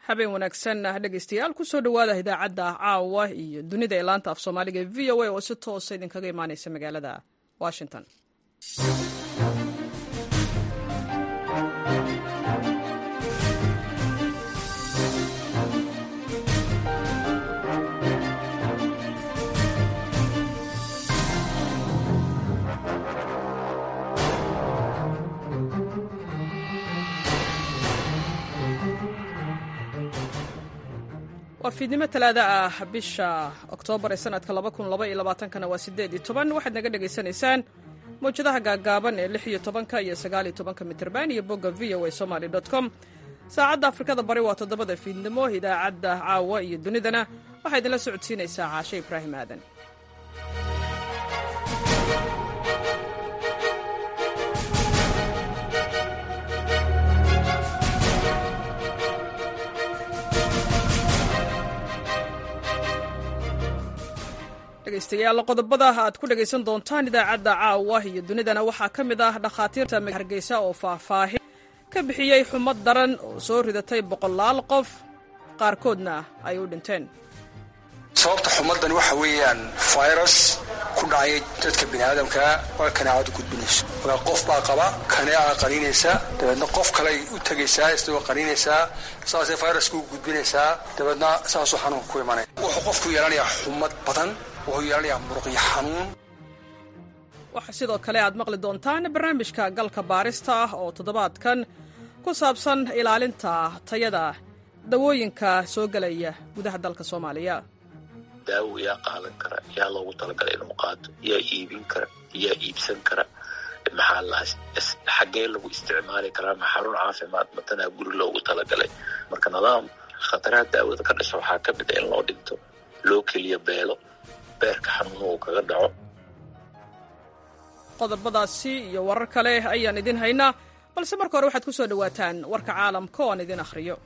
habeen wanaagsan dhegeystayaal kusoo dhowaada idaacadda caawa iyo dunida ee laanta af soomaaliga e v o a oo si toosa idinkaga imaaneysa magaalada washington waa fiidnimo talaada ah bisha oktoobar ee sanadka kana waa sideed iyo toban waxaad naga dhegaysanaysaan mawjadaha gaagaaban ee lix iyo tobanka iyo sagaal iyo tobanka mitrban iyo bogga v o a somaly com saacadda afrikada bari waa toddobada fiidnimo idaacadda caawa iyo dunidana waxaa idinla socodsiinaysaa caashe ibraahim aadan dhegeystayaal qodobada aad ku dhegaysan doontaan idaacadda caawa iyo dunidana waxaa ka mid ah dhakhaatiirta hargeysa oo faahfaahin ka bixiyey xumad daran oo soo ridatay boqolaal qof qaarkoodna ay u dhinteen sababta xumadani waxa weeyaan virus ku dhacay dadka biniaadamkaa waa kanaacadu gudbinayso markaa qof baa qaba kaneeca qaniinaysa dabeedna qof kaley u tegaysaa isagoo qaniinaysaa saasay viruska u gudbinaysaa dabeedna saasuu xanuunka ku imanaya wuxuu qofku yeelanayaa xumad badan wuxuu yeelanayaa muruqyo xanuun waxaa sidoo kale aad maqli doontaan barnaamijka galka baarista ah oo toddobaadkan ku saabsan ilaalinta tayada dawooyinka soo gelaya gudaha dalka soomaaliya daawo yaa qaadan kara yaa loogu talagalay inuu qaato yaa iibin kara yaa iibsan kara maxaa lahaa xaggee lagu isticmaali karaa ma xarun caafimaad matanaa guri loogu talagalay marka nidaam khataraha daawada ka dhasha waxaa ka mid a in loo dhinto loo keliya beelo beerka xanuuno uu kaga dhaco qodobadaasi iyo warar kale ayaan idin haynaa balse marka hore waxaad ku soo dhowaataan warka caalamka oo aan idin akhriyo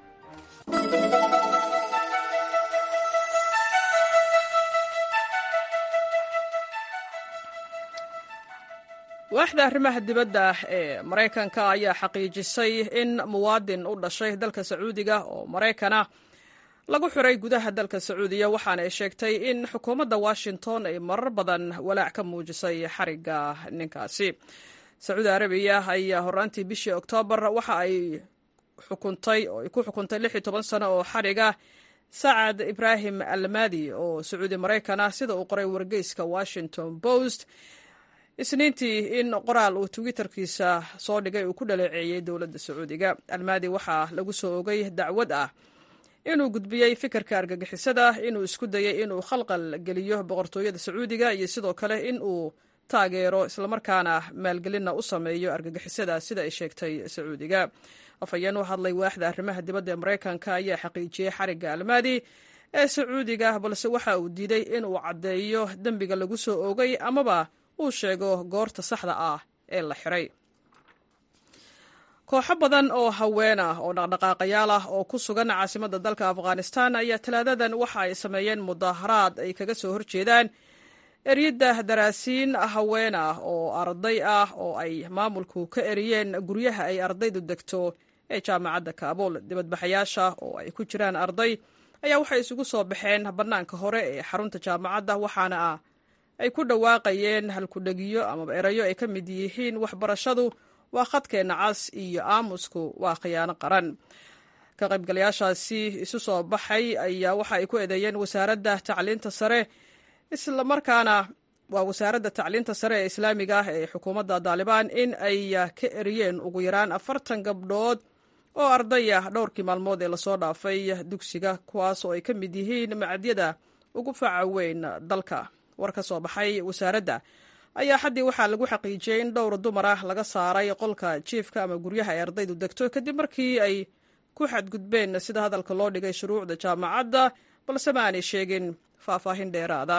waaxda arrimaha dibadda ee maraykanka ayaa xaqiijisay in muwaadin u dhashay dalka sacuudiga oo maraykana lagu xiray gudaha dalka sacuudiya waxaana ay sheegtay in xukuumadda washington ay marar badan walaac ka muujisay xarigga ninkaasi sacuudi arabiya ayaa horaantii bishii oktoobar waxa ay xukuntay oo ay ku xukuntay lix iyo toban sano oo xariga sacad ibraahim almadi oo sacuudi maraykan ah sida uu qoray wargeyska washington post isniintii in qoraal uu twitterkiisa soo dhigay uu ku dhaleeceeyey dowladda sacuudiga almadi waxaa lagu soo ogay dacwad ah inuu gudbiyey fikirka argagixisada inuu isku dayey inuu khalqal geliyo boqortooyada sacuudiga iyo sidoo kale in uu taageero islamarkaana maalgelinna u sameeyo argagixisada sida ay sheegtay sacuudiga afhayeen u hadlay waaxda arrimaha dibadda ee maraykanka ayaa xaqiijiyey xarigga almaadi ee sacuudiga balse waxa uu diiday inuu caddeeyo dembiga lagu soo oogay amaba uu sheego goorta saxda ah ee la xiray kooxo badan oo haween ah oo dhaqdhaqaaqayaal ah oo ku sugan caasimadda dalka afghanistan ayaa talaadadan waxa ay sameeyeen mudaharaad ay kaga soo horjeedaan eryadda daraasiin haween ah oo arday ah oo ay maamulku ka eriyeen guryaha ay ardaydu degto ee jaamacadda kaabul dibadbaxayaasha oo ay ku jiraan arday ayaa waxay isugu soo baxeen bannaanka hore ee xarunta jaamacadda waxaana ah ay ku dhawaaqayeen halkudhegiyo amaba erayo ay ka mid yihiin waxbarashadu waa khadkeenna cas iyo aamusku waa khiyaano qaran ka qaybgalayaashaasi isu soo baxay ayaa waxa ay ku eedeeyeen wasaaradda tacliinta sare islamarkaana waa wasaaradda tacliinta sare ee islaamiga ah ee xukuumadda daalibaan in ay ka eriyeen ugu yaraan afartan gabdhood oo arday ah dhowrkii maalmood ee lasoo dhaafay dugsiga kuwaas oo ay ka mid yihiin macadyada ugu faca weyn dalka war ka soo baxay wasaaradda ayaa xaddii waxaa lagu xaqiijiyey in dhowr dumar ah laga saaray qolka jiifka ama guryaha ay ardaydu degto kadib markii ay ku xadgudbeen sida hadalka loo dhigay shuruucda jaamacadda balse ma aanay sheegin faahfaahin dheeraada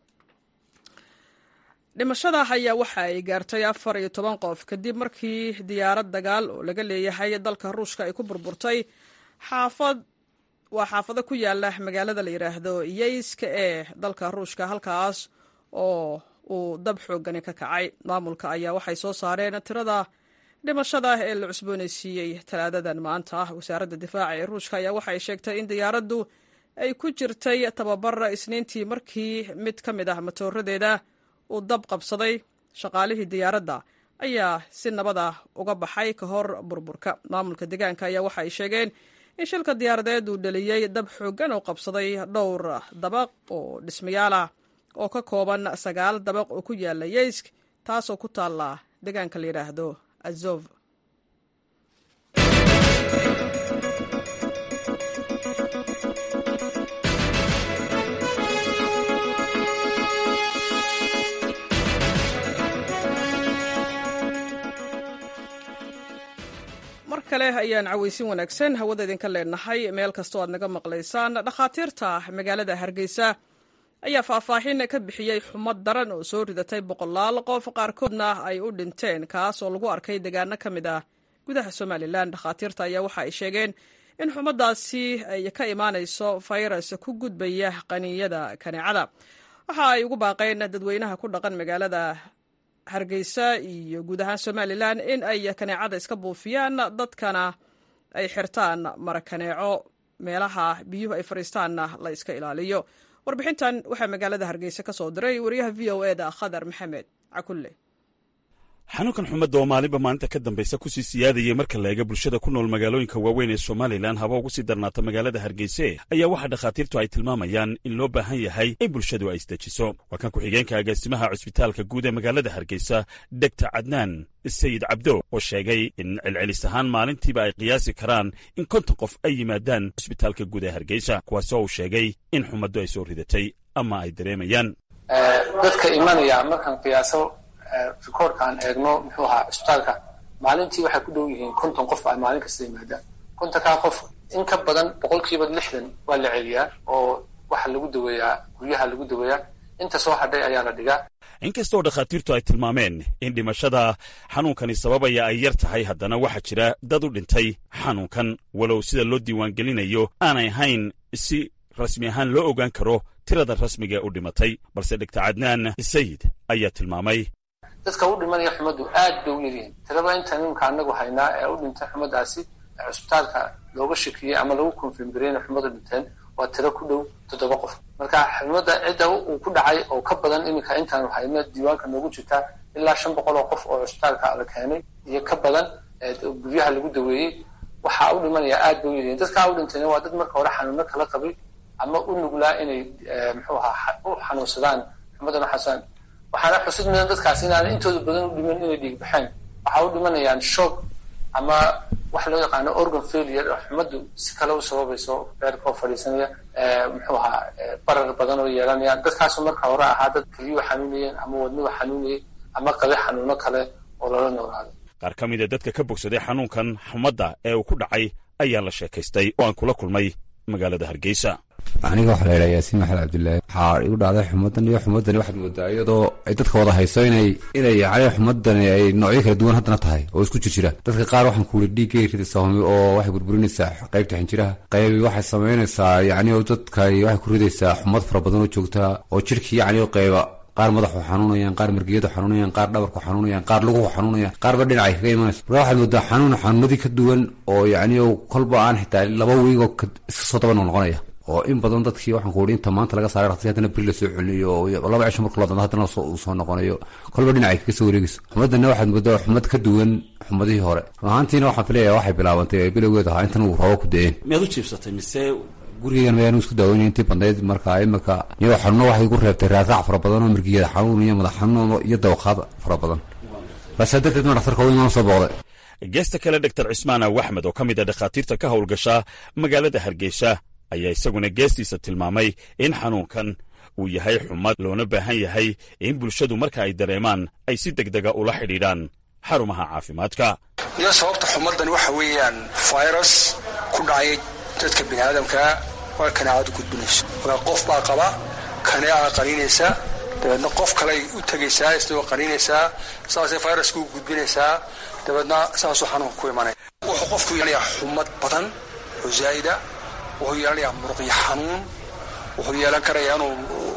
dhimashada ayaa waxa ay gaartay afar iyo toban qof kadib markii diyaarad dagaal oo laga leeyahay dalka ruushka ay ku burburtay xaafad waa xaafado ku yaala magaalada la yidhaahdo yeyska ee dalka ruushka halkaas oo uu dab xoogani ka kacay maamulka ayaa waxay soo saareen tirada dhimashada ee la cusboonaysiiyey talaadadan maanta wasaaradda difaaca ee ruushka ayaa waxay sheegtay in diyaaraddu ay ku jirtay tababar isniintii markii mid ka mid ah matooradeeda uu dab qabsaday shaqaalihii diyaaradda ayaa si nabad ah uga baxay ka hor burburka maamulka deegaanka ayaa waxa ay sheegeen in shilka diyaaradeed uu dhaliyey dab xooggan oo qabsaday dhowr dabaq oo dhismayaal ah oo ka kooban sagaal dabaq oo ku yaala yeysk taasoo ku taalla deegaanka la yidhaahdo azov mar kale ayaan cawaysin wanaagsan hawada idinka leenahay meel kastoo aad naga maqlaysaan dhakhaatiirta magaalada hargeysa ayaa faahfaahin ka bixiyey xumad daran oo soo ridatay boqolaal qof qaarkoodna ay u dhinteen kaas oo lagu arkay deegaano ka mid ah gudaha somalilan dhakhaatiirta ayaa waxa ay sheegeen in xumadaasi ay ka imaanayso fayras ku gudbaya qaniinyada kaneecada waxa ay ugu baaqeen dadweynaha ku dhaqan magaalada hargeysa iyo guud ahaan somalilan in ay kaneecada iska buufiyaan dadkana ay xirtaan marakaneeco meelaha biyuhu ay fadhiistaanna la iska ilaaliyo warbixintan waxaa magaalada hargeysa ka soo diray wariyaha v o e da khadar maxamed cakulle xanuunkan xumadda oo maalinba maalinta ka dambaysa kusii siyaadayay marka la eega bulshada ku nool magaalooyinka waaweyn ee somalilan haba ugu sii darnaata magaalada hargeyse ayaa waxaa dhakhaatiirtu ay tilmaamayaan in loo baahan yahay in bulshadu ay isdejiso waa kan ku-xigeenka agaasimaha cusbitaalka guud ee magaalada hargeysa degta cadnaan sayid cabdo oo sheegay in celcelis ahaan maalintiiba ay qiyaasi karaan in konton qof ay yimaadaan cusbitaalka guud ee hargeysa kuwaasoo uu sheegay in xumaddu ay soo ridatay ama ay dareemayaan dadka imanaya markaan qiyaaso rikoorka aan eegno muxuu ahaa cusbitaalka maalintii waxay ku dhow yihiin konton qof ay maalin kasta yimaadaan kontonkaa qof in ka badan boqolkiiba lixdan waa la celiyaa oo waxa lagu daweeyaa guryaha lagu daweeyaa inta soo hadhay ayaa la dhigaa inkastoo dhakhaatiirtu ay tilmaameen in dhimashada xanuunkani sababaya ay yar tahay haddana waxaa jira dad u dhintay xanuunkan walow sida loo diiwaangelinayo aanay ahayn si rasmi ahaan loo ogaan karo tirada rasmiga ee u dhimatay balse dhegta cadnaan sayid ayaa tilmaamay dadka u dhimanaya xumaddu aad bay u yaryihiin tiraba inta nimka anagu haynaa ee u dhintay xumadaasi ee cusbitaalka looga shakiyey ama lagu konfirmgarey inay xumadu dhinteen waa tiro ku dhow toddoba qof marka xumadda cidda uu ku dhacay oo ka badan iminka intaanu hayno diiwaanka noogu jirtaa ilaa shan boqol oo qof oo cusbitaalka la keenay iyo ka badan guryaha lagu daweeyey waxaa u dhimanaya aad bay u yaryihiin dadkaa u dhintayna waa dad marka hore xanuuno kala qabay ama u nuglaa inay muxuu ahaa u xanuunsadaan xumaddan xasaan waxaana xusid mudan dadkaas inaana intooda badan u dhiman inay dhiig baxeen waxaa u dhimanayaan shoog ama waxa loo yaqaano organ failure oo xumaddu si kale u sababayso beerka oo fadhiisanaya muxuu ahaa barar badan oo yeelanayaan dadkaasu marka hore ahaa dad keliyuhu xanuunayeen ama wadnuhu xanuunayay ama qabe xanuuno kale oo lala noolaado qaar ka mida dadka ka bogsaday xanuunkan xumadda ee uu ku dhacay ayaa la sheekaystay oo aan kula kulmay magaalada hargeysa aniga waxaa la yidhaha yaasiin maxamed cabdillaahi waxaa igu dhacday xumadan iyo xumadani waxaad moodaa iyadoo ay dadka wada hayso inay inay yacni xumadani ay noocyo kala duwan haddana tahay oo isku jir jira dadka qaar waxaan ku yidhi dhiiggay ridaysaa humi oo waxay burburinaysaa qaybta xinjiraha qaybi waxay samaynaysaa yacni oo dadka waxay ku ridaysaa xumad fara badan oo joogtaa oo jirhkii yacni oo qayba qaar madaxu xanuunayaan qaar margiyadu xanuunayaan qaar dhabarku xanuunayaan qaar luguhu xanuunayaan qaarba dhinacay kaga imanaysa marka waxaad moodaa xanuun xanuunadii ka duwan oo yacni oo kolba aan xitaa laba wiigoo iska soo daba noqnoqonaya oo in badan dadkii waxaan ku uri inta maanta laga saaray raqsi haddana beri lasoo celinayo oo laba cisho marka ladando haddana uu soo noqonayo kolba dhinacay kaga soo wareegayso xumadana waxaad moodaa xumad ka duwan xumadihii hore run ahaantiina waxaan filayaa waxay bilaabantay bilowgeed ahaa intan uu roobo ku da-een miyaad u jiibsatay mise gurigegan mayaanu isku daaweynay intii badnayd marka imika iyadoo xanuuno waxay igu reebtay raaraac fara badan oo mirgiyada xanuun iyo madax xanuun iyo dawaqaad fara badan baasaa darteed ma dhaktarka weyn soo booqday geesta kale dhaktar cismaan aw axmed oo ka mid a dhakhaatiirta ka howlgasha magaalada hargeysa ayaa isaguna geestiisa tilmaamay in xanuunkan uu yahay xumad loona baahan yahay in bulshadu marka ay dareemaan ay si degdega ula xidhiidhaan xarumaha caafimaadka iyo sababta xumaddan waxa weeyaan virus ku dhacay dadka bini aadamkaa waa kaneecadu gudbinayso marka qof baa qaba kaneeca qaniinaysa dabeedna qof kaley u tegaysaa isagoo qaniinaysaa saasay viruska u gudbinaysaa dabeedna saasuu xanuunka ku imanaya wuxuu qofku yeelanayaa xumad badan oo zaa'ida wuxuu yeelanayaa muruqyo xanuun wuxuu yeelan karayaa inuu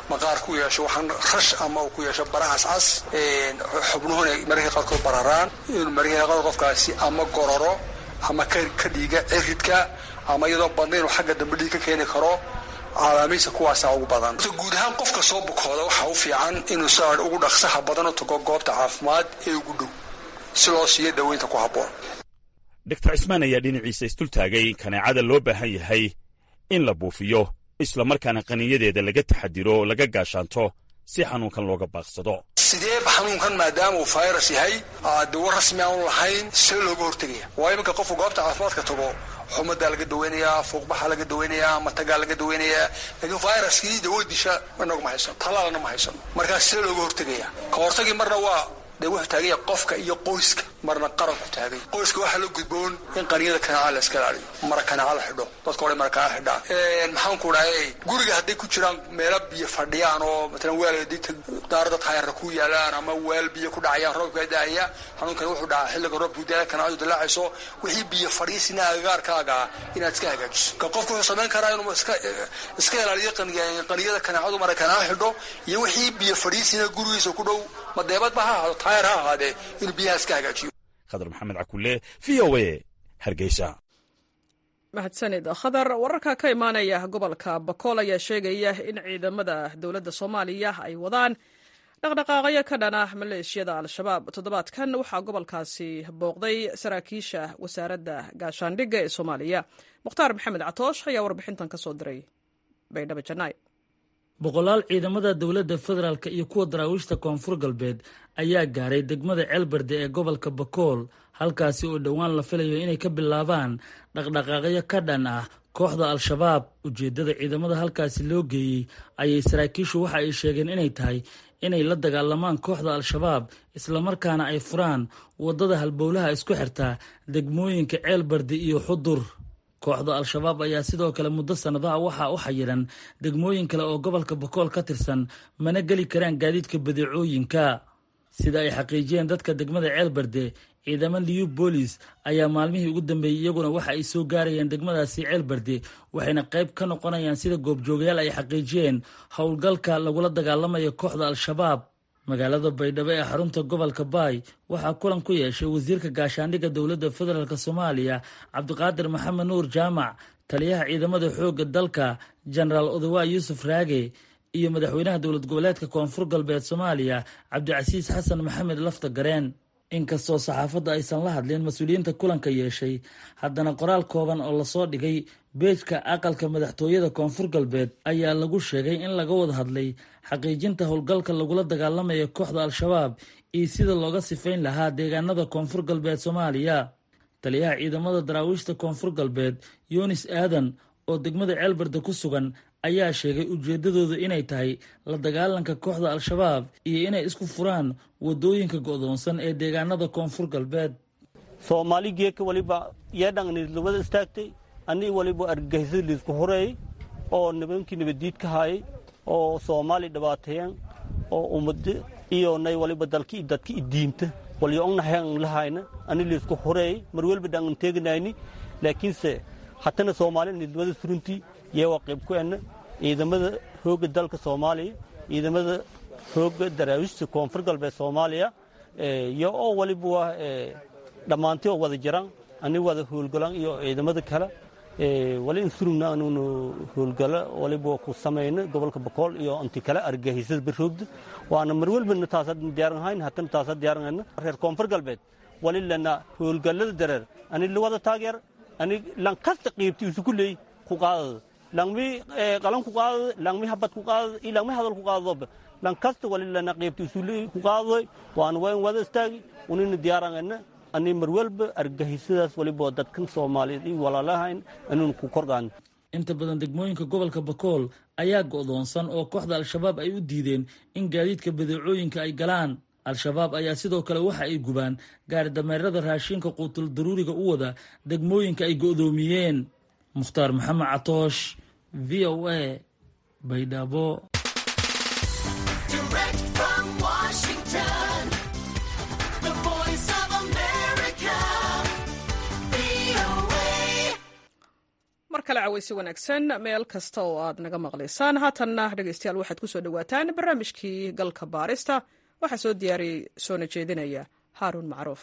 maqaar ku yeesho waxaan rash ama uu ku yeesho barahaas cas xubnuhuna mararka qaarkood bararaan inuu mararka qaarkood qofkaasi ama gororo ama ka dhiiga ciridka ama iyadoo badna inuu xagga dambe dhiig ka keeni karo calaamiisa kuwaasaa ugu badan guud ahaan qofka soo bukooda waxaa u fiican inuu saa ugu dhaqsaha badan u tago goobta caafimaad ee ugu dhow si loo siiyo daweynta ku habboon doctor cismaan ayaa dhinaciisa isdultaagay kaneecada loo baahan yahay in la buufiyo islamarkaana qaniinyadeeda laga taxadiro laga gaashaanto si xanuunkan looga baaqsado sideeba xanuunkan maadaama uu virus yahay dawo rasmi aanu lahayn see looga hortegaya waa iminka qofku goobta caafimaadka tago xumadaa laga daweynayaa fuuqbaxa laga daweynayaa matagaa laga daweynayaa laakiin viruskii dawo disha inagu ma haysano tallaalna ma haysano markaas see looga hortegaya ka hortagii marna waa dee wuxuu taaganya qofka iyo qoyska marna qaranku taagay qoyska waxaa la gudboon in qaniyada kanaaca la iska ilaaliyo mara kanaaca la xidho dadka hore mara kanaaca xidhaan maxaan ku dhahay guriga hadday ku jiraan meelo biyo fadhiyaan oo matalan weel dinta daarada taayarra ku yaalaan ama weel biyo ku dhacayaan roobka daaya xanuunkani wuxuu dhacaa xilliga roobku daaya kanaacadu dilaacayso wixii biyo fadhiisina agagaarkaaga inaad iska hagaajiso ka qofku wuxuu samayn karaa inuu iska iska ilaaliyo qaniyada kanaacadu mara kanaaca xidho iyo wixii biyo fadhiisina gurigiisa ku dhow madeebadba ha ahaado taayar ha ahaadee inuu biyaha iska hagaajiyo khadar maxamed cakulle v o a hargeysa mahadsanid khadar wararka ka imaanaya gobolka bakool ayaa sheegaya in ciidamada dowladda soomaaliya ay wadaan dhaqdhaqaaqyo ka dhana maleeshiyada al-shabaab toddobaadkan waxaa gobolkaasi booqday saraakiisha wasaaradda gaashaandhigga ee soomaaliya mukhtaar maxamed catoosh ayaa warbixintan ka soo diray baydhabo janay boqolaal ciidamada dowladda federaalk iyo kuwa daraawiishta koonfur galbeed ayaa gaaray degmada ceelbarde ee gobolka bakool halkaasi oo dhowaan la filayo inay ka bilaabaan dhaqdhaqaaqyo ka dhan ah kooxda al-shabaab ujeeddada ciidamada halkaasi loo geeyey ayay saraakiishu waxa ay sheegeen inay tahay inay la dagaalamaan kooxda al-shabaab islamarkaana ay furaan waddada halbowlaha isku xirtaa degmooyinka ceelbarde iyo xudur kooxda al-shabaab ayaa sidoo kale muddo sannadaha waxaa u xayiran degmooyin kale oo gobolka bakool ka tirsan mana geli karaan gaadiidka badeecooyinka sida ay xaqiijiyeen dadka degmada ceelbarde ciidamo liyu boolis ayaa maalmihii ugu dambeeyey iyaguna waxa ay soo gaarayeen degmadaasi ceelbarde waxayna qayb ka noqonayaan sida goobjoogayaal ay xaqiijiyeen howlgalka lagula dagaalamayo kooxda al-shabaab magaalada baydhabo ee xarunta gobolka baay waxaa kulan ku yeeshay wasiirka gaashaandhigga dowladda federaalk soomaaliya cabdiqaadir maxamed nuur jaamac taliyaha ciidamada xoogga dalka jenaraal odawa yuusuf raage iyo madaxweynaha dowlad goboleedka koonfur galbeed soomaaliya cabdicasiis xasan maxamed lafta gareen inkastoo saxaafadda aysan la hadlin mas-uuliyiinta kulanka yeeshay haddana qoraal kooban oo lasoo dhigay beejka aqalka madaxtooyada koonfur galbeed ayaa lagu sheegay in laga wada hadlay xaqiijinta howlgalka lagula dagaalamaya kooxda al-shabaab iyo sida looga sifayn lahaa deegaanada koonfur galbeed soomaaliya taliyaha ciidamada daraawiishta koonfur galbeed yunis aadan oo degmada ceelbarda ku sugan ayaa sheegay ujeeddadooda inay tahay la dagaalanka kooxda al-shabaab iyo inay isku furaan waddooyinka go'doonsan ee deegaanada koonfur galbeed soomaali geeka waliba yeedhangnilwada istaagtay annii waliba argagixisada liisku horeeyey oo nibankii nabaddiid ka haayay oo soomaali dhibaateeyeen oo ummado iyo nay waliba dalki dadka idiinta walyo ongnahayan lahayna ani liisku horeeyey mar welba dhangan teeganayni laakiinse hatana soomaali nilwada suruntii yeewaa qayb ku enna ciidamada xoogga dalka soomaaliya ciidamada xoogga daraawiishta koonfur galbeed soomaaliya iyo oo waliba waa dhammaantii oo wada jiraan ani wada howlgalan iyo ciidamada kale wali in surugna anuunu howlgalo waliba ku samayna gobolka bakool iyo inti kale argagixisada baroogda waana mar welbana taasa diyaaran hayn hatana taasa diyaaran reer koonfur galbeed wali lana howlgallada dareer ani lawada taageer ani lankasta qiibti isuku leey ku qaadada langmi qalan ku qaadada langmi habad ku qaadada iyo langmi hadal ku qaadadoba lankasta wali lana qiibti isu leey ku qaadadoy waana wayn wada istaagi unina diyaaranayna ani mar walba argagixisadaas waliba dadkan soomaaliyeed iyo walaalahayn anuun ku korgaan inta badan degmooyinka gobolka bakool ayaa go'doonsan oo kooxda al-shabaab ay u diideen in gaadiidka badeecooyinka ay galaan al-shabaab ayaa sidoo kale waxa ay gubaan gaari dameerada raashinka quutul daruuriga u wada degmooyinka ay go'doomiyeen mukhtaar maxamed catoosh v o a baydhabo kale cawaysi wanaagsan meel kasta oo aad naga maqlaysaan haatanna dhegeystayaal waxaad ku soo dhowaataan barnaamijkii galka baarista waxaa soo diyaariyey soona jeedinaya haaruun macruuf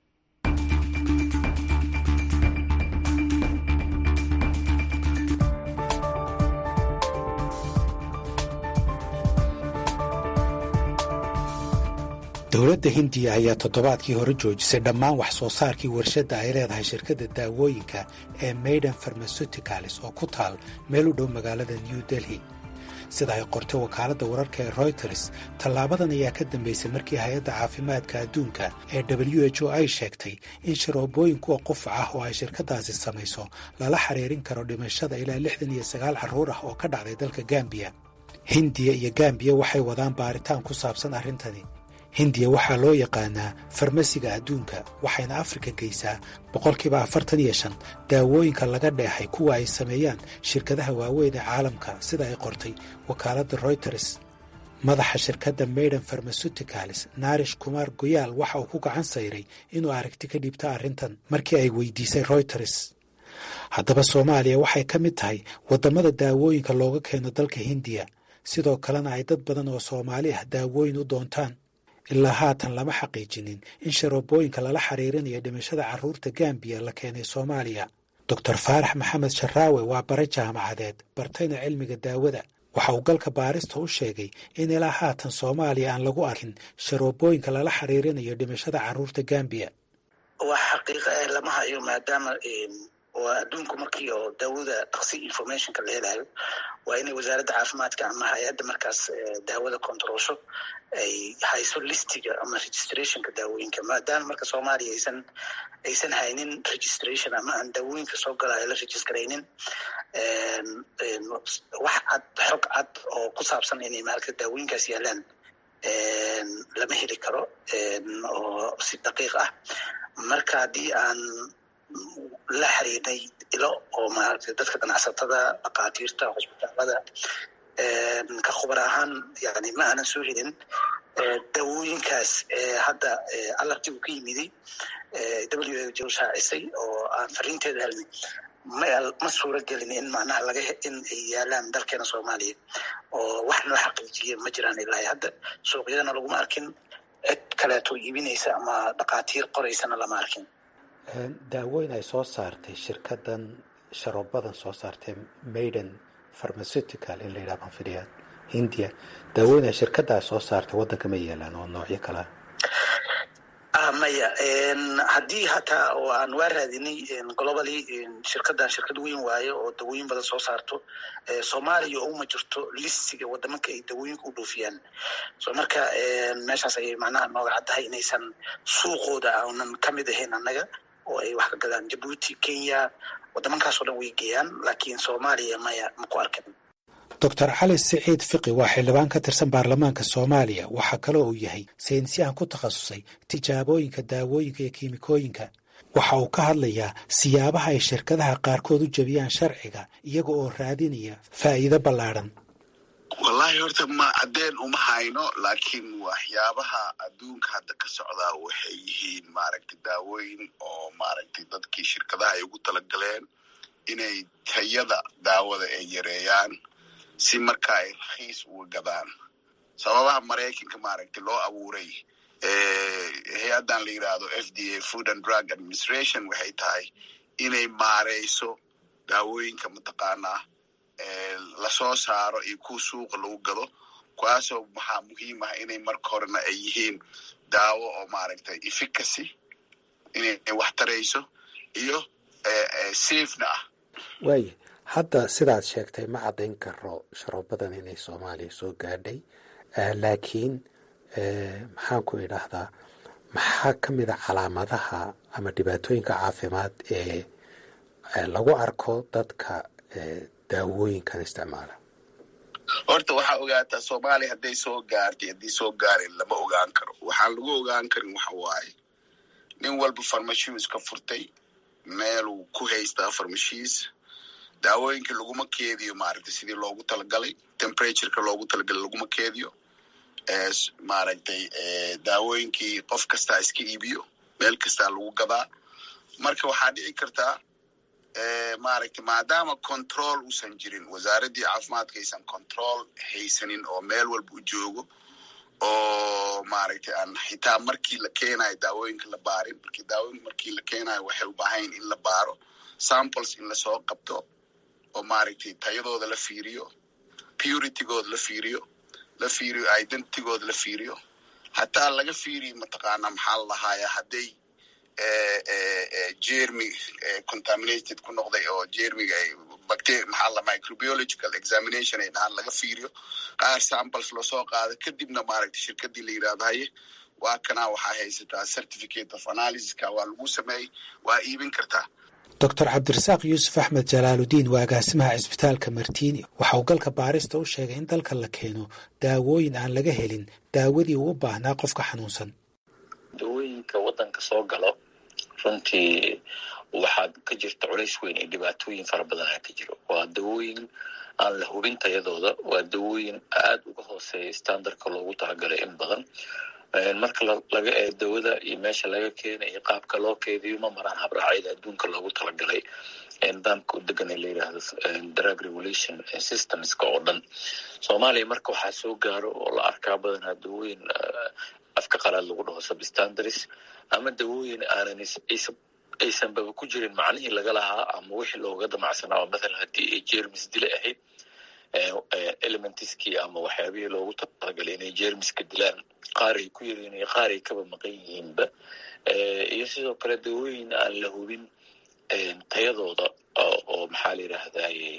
dowladda hindiya ayaa toddobaadkii hore joojisay dhammaan wax soo saarkii warshadda ay leedahay shirkadda daawooyinka ee maiden farmasuticalis oo ku taal meel u dhow magaalada new delhi sida ay qortay wakaaladda wararka ee royters tallaabadan ayaa ka dambaysay markii hay-adda caafimaadka adduunka ee w h o ay sheegtay in sharoobooyin kuwa qufac ah oo ay shirkaddaasi samayso lala xiriirin karo dhimashada ilaa lixdan iyo sagaal carruur ah oo ka dhacday dalka gambiya hindiya iyo gambiya waxay wadaan baaritaan ku saabsan arrintani hindiya waxaa loo yaqaanaa farmasiga adduunka waxayna afrika geysaa boqolkiiba afartan iyo shan daawooyinka laga dheexay kuwa ay sameeyaan shirkadaha waaweyn ee caalamka sida ay qortay wakaaladda royters madaxa shirkadda maiden farmasuticalis naarish kumaar goyaal waxa uu ku gacan sayray inuu aragti ka dhiibta arrintan markii ay weydiisay royters haddaba soomaaliya waxay ka mid tahay waddamada daawooyinka looga keeno dalka hindiya sidoo kalena ay dad badan oo soomaali ah daawooyin u doontaan ilaa haatan lama xaqiijinin in sharoobooyinka lala xiriirinayo dhimashada carruurta gambiya la keenay soomaaliya doctor faarax maxamed sharaawe waa bare jaamacadeed bartayna cilmiga daawada waxa uu galka baarista u sheegay in ilaa haatan soomaaliya aan lagu arkin sharoobooyinka lala xiriirinayo dhimashada carruurta gambiya wax xaqiiqa eh lama hayo maadaama waa adduunku markii oo daawada dhaqsi informationka la helayo waa inay wasaaradda caafimaadka ama hay-adda markaas daawada controlsho ay hayso listiga ama registrationka daawooyinka maadaama marka soomaaliya aysan aysan haynin registration ama aan daawooyinka soo galaayo la registraynin wax cad xog cad oo ku saabsan inay maaragta daawooyinkaas yaalaan lama heli karo oo si daqiiq ah marka haddii aan la xiriirnay ilo oo maaragtay dadka ganacsatada dhakhaatiirta hosbitaalada ka khubar ahaan yani ma aanan soo helin dawooyinkaas hadda alarti uu ka yimiday w h o shaacisay oo aan fariinteeda helnay ma suura gelin in macnaha laga in ay yaalaan dalkeena soomaaliya oo wax noo xaqiijiya ma jiraan ilaa hadda suuqyadana laguma arkin cid kaleeto iibinaysa ama dhakhaatiir qoraysana lama arkin daawooyin ay soo saartay shirkadan sharoobadan soo saartay maiden pharmaceutical in la yidhaha banfidiya hindiya daawooyin ay shirkadaas soo saartay waddanka ma yeelaan oo noocyo kalea maya haddii hataa oo aan waa raadinay globally shirkadan shirkad weyn waayo oo dawooyin badan soo saarto soomaaliya uma jirto listiga wadamanka ay dawooyinka u dhoofiyaan so marka meeshaas ayay macnaha nooga caddahay inaysan suuqooda aanan kamid ahayn annaga oo ay wax ka gadaan jabuuti kenya wadamankaasoo dhan way geeyaan laakiin soomaaliya maya maku arkin doctor cali siciid fiqi waa xildhibaan ka tirsan baarlamaanka soomaaliya waxaa kaloo uu yahay saynisyahan ku takhasusay tijaabooyinka daawooyinka iyo kiimikooyinka waxa uu ka hadlayaa siyaabaha ay shirkadaha qaarkood u jebiyaan sharciga iyaga oo raadinaya faa'iido ballaadhan wallaahi horta ma caddeen uma hayno laakiin waxyaabaha adduunka hadda ka socdaa waxay yihiin maaragtay daawooyin oo maaragtay dadkii shirkadaha ay ugu talagaleen inay tayada daawada ay yareeyaan si marka ay rakhiis uga gadaan sababaha maraykanka maaragtay loo abuuray hay-addan la yidhaahdo f d a food and drug administration waxay tahay inay maareyso daawooyinka mataqaanaa lasoo saaro iyo kuwa suuqa lagu gado kuwaasoo waxaa muhiim ah inay marka horena ay yihiin daawo oo maaragtay efficacy inay wax tarayso iyo safena ah waaya hadda sidaad sheegtay ma caddayn karo sharoobadan inay soomaaliya soo gaadhay laakiin maxaan ku idhaahdaa maxaa ka mid a calaamadaha ama dhibaatooyinka caafimaad ee lagu arko dadka daawooyinkan isticmaala horta waxaa ogaataa soomaaliya hadday soo gaartay haddii soo gaarin lama ogaan karo waxaan lagu ogaan karin waxa waaye nin walba farmashiis ka furtay meeluu ku haystaa farmashiis daawooyinka laguma keediyo maaragtay sidii loogu talagalay temperatureka loogu talagalay laguma keediyo maaragtay daawooyinkii qof kastaa iska iibiyo meel kastaa lagu gadaa marka waxaa dhici kartaa maaragtay maadaama control uusan jirin wasaaraddii caafimaadka aysan control haysanin oo meel walba u joogo oo maaragtay aan xitaa markii la keenayo daawooyinka la baarin markii daawooyinka markii la keenayo waxay u baahayn in la baaro samples in lasoo qabto oo maaragtay tayadooda la fiiriyo puritygooda la fiiriyo la fiiriyo identitygooda la fiiriyo hataa laga fiiriyo mataqaana maxaa la lahaaya hadday jermy contaminated ku noqday oo jermiga bacteria maxaa la microbiological examination ay dhahaan laga fiiriyo qaar samples loosoo qaado kadibna maaragtay shirkadii la yidhahdo haye waa kanaa waxaa haysataa certificate of analysiska waa lagu sameeyey waa iibin kartaa doctor cabdirasaaq yuusuf axmed jalaaludiin waa agaasimaha cisbitaalka martiini waxa uu galka baarista u sheegay in dalka la keeno daawooyin aan laga helin daawadii uu u baahnaa qofka xanuunsan dawooyinka waddanka soo galo runtii waxaa ka jirta culays weyn iyo dhibaatooyin fara badanaa ka jiro waa dawooyin aan la hubin tayadooda waa dawooyin aad uga hooseeya standardka loogu talagalay in badan marka laga ee dawada iyo meesha laga keena iyo qaabka loo keediyo ma maraan habraacyada adduunka loogu talagalay nidaamka u degan ee la yidhaahdo drug regulation systemska oo dhan soomaaliya marka waxaa soo gaaro oo la arkaa badanaa dawooyin afka qalaad lagu dhaho substandaries ama dawooyin aanan aysanbaba ku jirin macnihii laga lahaa ama wixii looga damacsanaa oo mathalan haddii ay jermis dile ahayd elementiskii ama waxyaabihii loogu talagalay inay jermiska dilaan qaar ay ku yariin iyo qaar ay kaba maqan yihiinba iyo sidoo kale dawooyin aan la hubin tayadooda oo maxaa la yidhaahdaye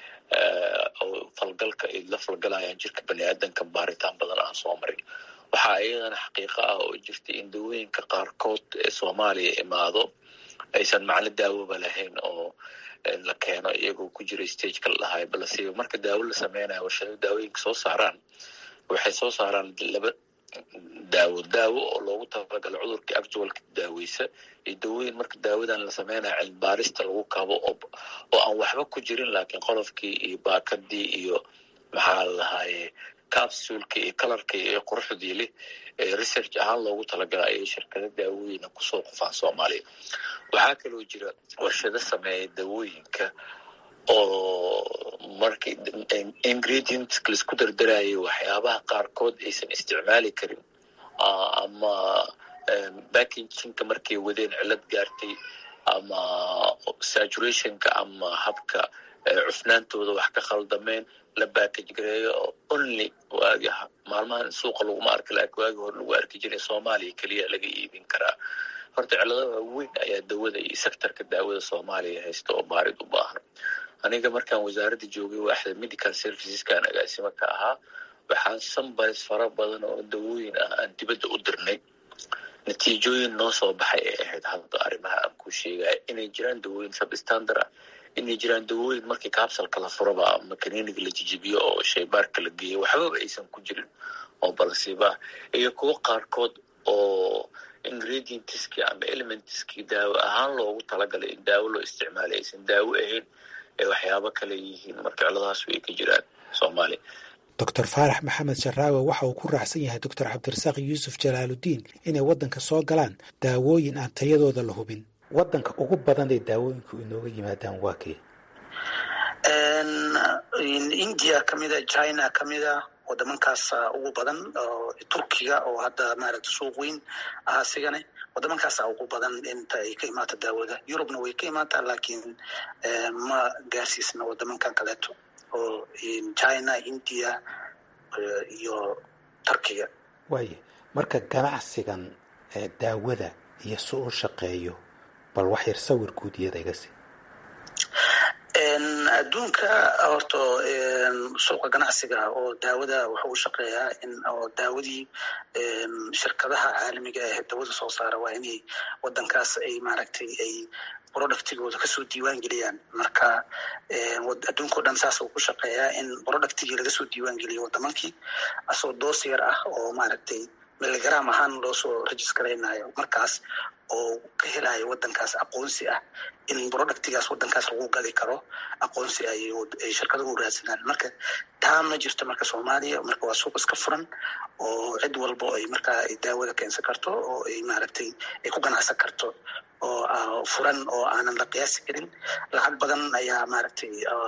oo falgalka ay la falgalayaan jirka bani aadanka baaritaan badan aan soo marin waxaa iyadana xaqiiqo ah oo jirta in dawooyinka qaarkood ee soomaaliya imaado aysan macno daawoba lahayn oo la keeno iyagoo ku jira stageka la dhahayo balse marka daawo la sameynayo warshado daawooyinka soo saaraan waxay soo saaraan laba daawo daawo oo loogu talagalo cudurka actualka daaweysa iyo dawooyin marka daawadan la sameynayo cilmibaarista lagu kabo oo oo aan waxba ku jirin laakiin qolofkii iyo baakadii iyo maxaa la lahaaye capsulka iyo kalarka iyo quruxdii leh research ahaan loogu talagala ayay shirkada daawooyina kusoo qufaan soomaaliya waxaa kaloo jira warshado sameeya dawooyinka oo marka ingredients laisku dardarayo waxyaabaha qaarkood aysan isticmaali karin ama backinginka markay wadeen cilad gaartay ama saturationka ama habka cufnaantooda wax ka khaldameen la backage gareeyo oo only waagi maalmahan suuqa laguma arki laakiin waagi hore lagu arki jiray soomaaliya keliya laga iibin karaa horta ciladaha weyn ayaa dawada iyo sectorka daawada soomaaliya haysta oo baarid u baahan aniga markaan wasaaradda joogay waaxda medical serviceskan agaasimo ka ahaa waxaan sambaris fara badan oo dawooyin ah aan dibadda u dirnay natiijooyin noo soo baxay ay ahayd hadda arrimaha aan ku sheegaya inay jiraan dawooyin substandard ah inay jiraan dawooyin markii capsalka la furaba ama kaniiniga la jijibiyo oo shaybaarka la geeyo waxbaba aysan ku jirin oo balsiba iyo kuwo qaarkood oo ingredientski ama elementski daawo ahaan loogu talagalay in daawo loo isticmaalay aysan daawo ahayn ee waxyaabo kale yihiin marka ciladahaas way ka jiraan soomaaliya doctor faarax maxamed sharaawe waxa uu ku raacsan yahay doctor cabdirasaaq yuusuf jalaaludiin inay waddanka soo galaan daawooyin aan tayadooda la hubin waddanka ugu badan ee daawooyinku inooga yimaadaan waa kee india kamida china kamida wadamankaasa ugu badan turkiga oo hadda maaragta suuq weyn ah asigane wadamankaasa ugu badan inta ay ka imaata daawada yurubna way ka imaataa laakiin ma gaarsiisna wadamankan kaleeto oo china india iyo turkiga waaye marka ganacsigan daawada iyo si u shaqeeyo bal wax yar sawir guud iyada iga si adduunka horta suuqa ganacsiga oo daawada wuxuu u shaqeeyaa in oo daawadii shirkadaha caalamiga ah dawada soo saara waa inay wadankaas ay maaragtay ay productigooda kasoo diiwaan geliyaan marka adduunka o dhan saas uu ku shaqeeyaa in productigii lagasoo diiwaan geliyo wadamankii asoo doos yar ah oo maaragtay miligram ahaan loosoo registraynayo markaas oo ka helayo wadankaas aqoonsi ah in productigaas wadankaas lagu gadi karo aqoonsi ay shirkaduhu raadsadaan marka taa ma jirto marka soomaaliya marka waa suuq iska furan oo cid walba ay markaa daawada keensan karto oo ay maaragtay ay ku ganacsan karto oo furan oo aanan la qiyaasi karin lacag badan ayaa maaragtay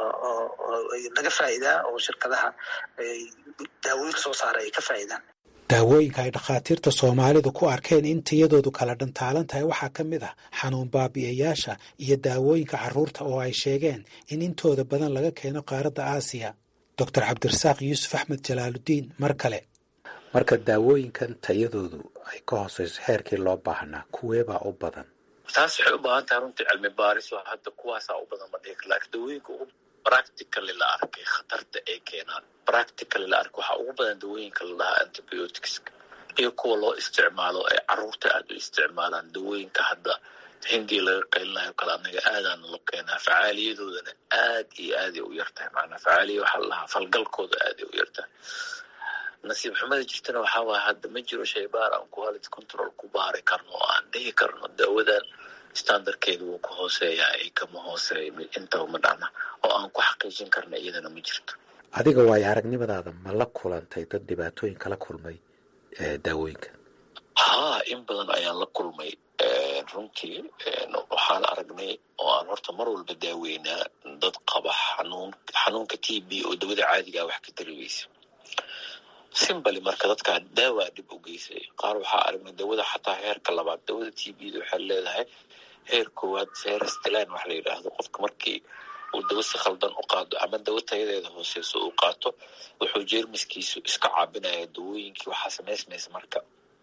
laga faa'iidaa oo shirkadaha daawooyinka soo saara ay ka faa'iidaan daawooyinka ay dhakhaatiirta soomaalidu ku arkeen in tiyadoodu kala dhantaalan tahay waxaa ka mid ah xanuun baabi'iyayaasha iyo daawooyinka carruurta oo ay sheegeen in intooda badan laga keeno qaaradda aasiya doctor cabdirasaaq yuusuf axmed jalaaludiin mar kale marka daawooyinkan tayadoodu ay ka hooseyso heerkii loo baahnaa kuweebaa u badan taas waxay u baahan tahay runtii cilmi baaris oo hadda kuwaasaa u badan ma dhihi kar laakiin dawooyinka ugu practically la arkay khatarta ay keenaan practically la arkay waxaa ugu badan dawooyinka la dhahaa antibioticska iyo kuwa loo isticmaalo ay carruurta aada u isticmaalaan dawooyinka hadda hindii laga qaylinayo kale anaga aadaana lo keenaa facaaliyadoodana aad iyo aaday u yartahay macnaa facaaliya waxaa la dhahaa falgalkooda aaday u yartahay nasiib xumada jirtana waxaa waaya hadda ma jiro shaybaar aan quality control ku baari karno oo aan dhihi karno daawadan standardkeeda wuu ka hooseeyaa ay kama hooseeya intaba ma dhacna oo aan ku xaqiijin karna iyadana ma jirto adiga waayo aragnimadaada ma la kulantay dad dhibaatooyin kala kulmay daawooyinka haa in badan ayaan la kulmay runtii waxaan aragnay oo aan horta mar walba daaweynaa dad qaba xanuun xanuunka t b oo dawada caadigaa wax ka tari weysa simbali marka dadkaa daawaa dhib u geysay qaar waxaa aragnay dawada xataa heerka labaad dawada t b da waxay leedahay heer koowaad serestilan wax la yidhaahdo qofka markii uu dawo si khaldan u qaado ama dawo tayadeeda hooseyso uu qaato wuxuu jeermiskiisu iska caabinaya dawooyinkii waxaa samaysmaysa marka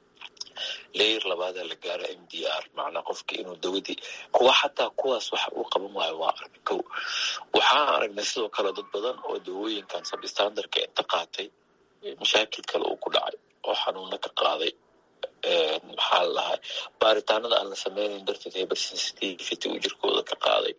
leyer labaada la gaaro m d r macnaa qofki inuu dawadii kuwa xataa kuwaas waxa uu qaban waayo waa arag kow waxaan aragnay sidoo kale dad badan oo dawooyinkan sabstandarka inta qaatay mashaakil kale uu ku dhacay oo xanuuna ka qaaday maxaa la dhahay baaritaanada aan la sameynayn darteed hypersensitivity uu jirkooda ka qaaday